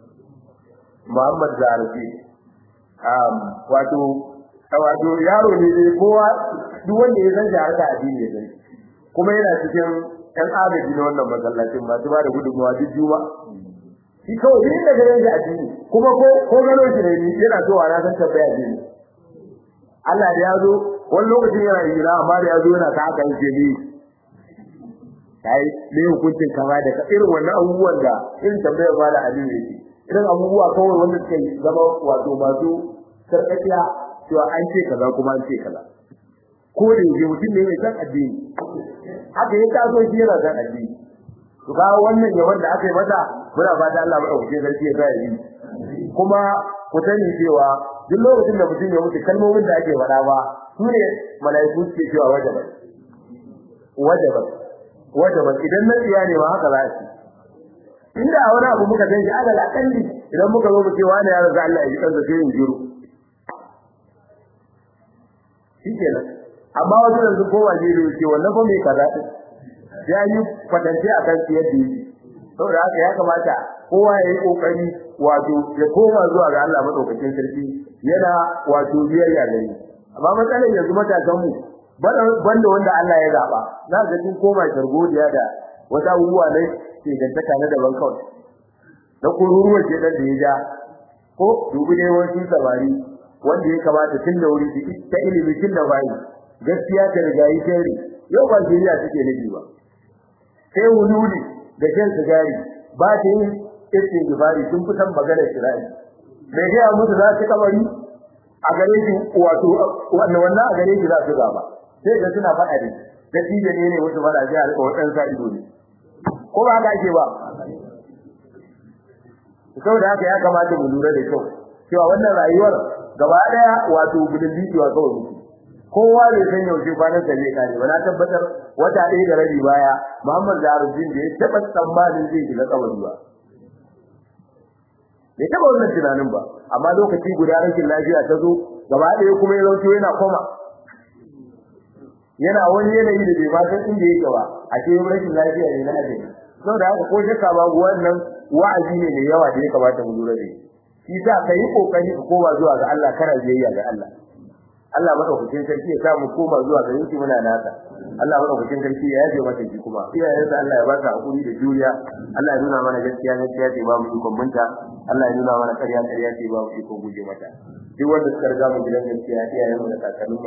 Muhammad Zarafi um wato wato yaro ne dai kowa duk wanda ya san shi harka addini ya sani kuma yana cikin ɗan agaji na wannan masallacin masu ba da gudunmawa duk juma shi kawai duk da ganin shi addini kuma ko ko gano shi ne yana zuwa na san tabbaya addini Allah da ya zo wani lokacin yana hira amma da ya zo yana ta haka yake ni kai ne hukuncin kama da irin wannan abubuwan da irin tambayar ba da addini yake irin abubuwa kawai wanda suka zama wato masu sarƙaƙiya cewa an ce kaza kuma an ce kaza ko da yake mutum ne mai san addini haka ya taso shi yana san addini to ga wannan yawan da aka yi mata muna fata Allah madaukakin sarki ya sa yi kuma ku sani cewa duk lokacin da mutum ya mutu kalmomin da ake faɗa ba su ne mala'iku suke cewa wajabat wajabat wajabat idan na tsiya ne ba haka za su inda a wani abu muka san shi alal akalli idan muka zo mu ce wani ya raza Allah ya ji kansa sai in jiro shikenan amma wasu yanzu kowa ne da yake wannan fa mai kaza din ya yi kwatance akan siyar da yake saboda haka ya kamata kowa ya yi kokari wato ya koma zuwa ga Allah madaukakin sarki yana wato biyayya gare amma matsalar yanzu matasan mu banda wanda Allah ya zaba za ga sun koma shargodiya da wata abubuwa ne ke gantaka na daban kawai na kururuwar ce da ya ja ko dubi ne wasu sabari wanda ya kamata tun da wuri su ta ilimi tun da bayi gaskiya ta riga yi shari yau ba jiriya suke nufi ba sai wululi da shan sigari ba ta yin irin gibari sun fi san maganar shira'i mai gaya musu za su kabari a gare shi wato wannan wannan a gare shi za su gaba sai da suna faɗa ne da tije ne ne wasu faɗa sai a rika wadan sa ido ne ko ba haka ake ba saboda haka ya kamata mu lura da kyau cewa wannan rayuwar gaba daya wato gudun bidiyo kawai muke kowa bai san yaushe kwanan sa zai kare ba na tabbatar wata ɗaya da rabi baya Muhammad Zaharuddin da ya taɓa tsammanin zai shiga kabari ba bai taɓa wannan tunanin ba amma lokaci guda rashin lafiya ta zo gaba ɗaya kuma ya zauce yana koma yana wani yanayi da bai ma san inda yake ba a ce rashin lafiya ne na ajiyar saboda haka ko shakka babu wannan wa'azi ne mai yawa da ya kamata mu lura da shi shi sa ka yi kokari ka koma zuwa ga Allah kana biyayya ga Allah Allah madaukakin sarki ya sa mu koma zuwa ga yanki muna nasa Allah madaukakin sarki ya yaje mata shi kuma iyayensa Allah ya ba ta hakuri da juriya Allah ya nuna mana gaskiya gaskiya ce ba mu ikon munta Allah ya nuna mana ƙarya ƙarya ce ba mu ikon guje mata duk wanda suka riga mu gidan gaskiya iyayen mu da kakannin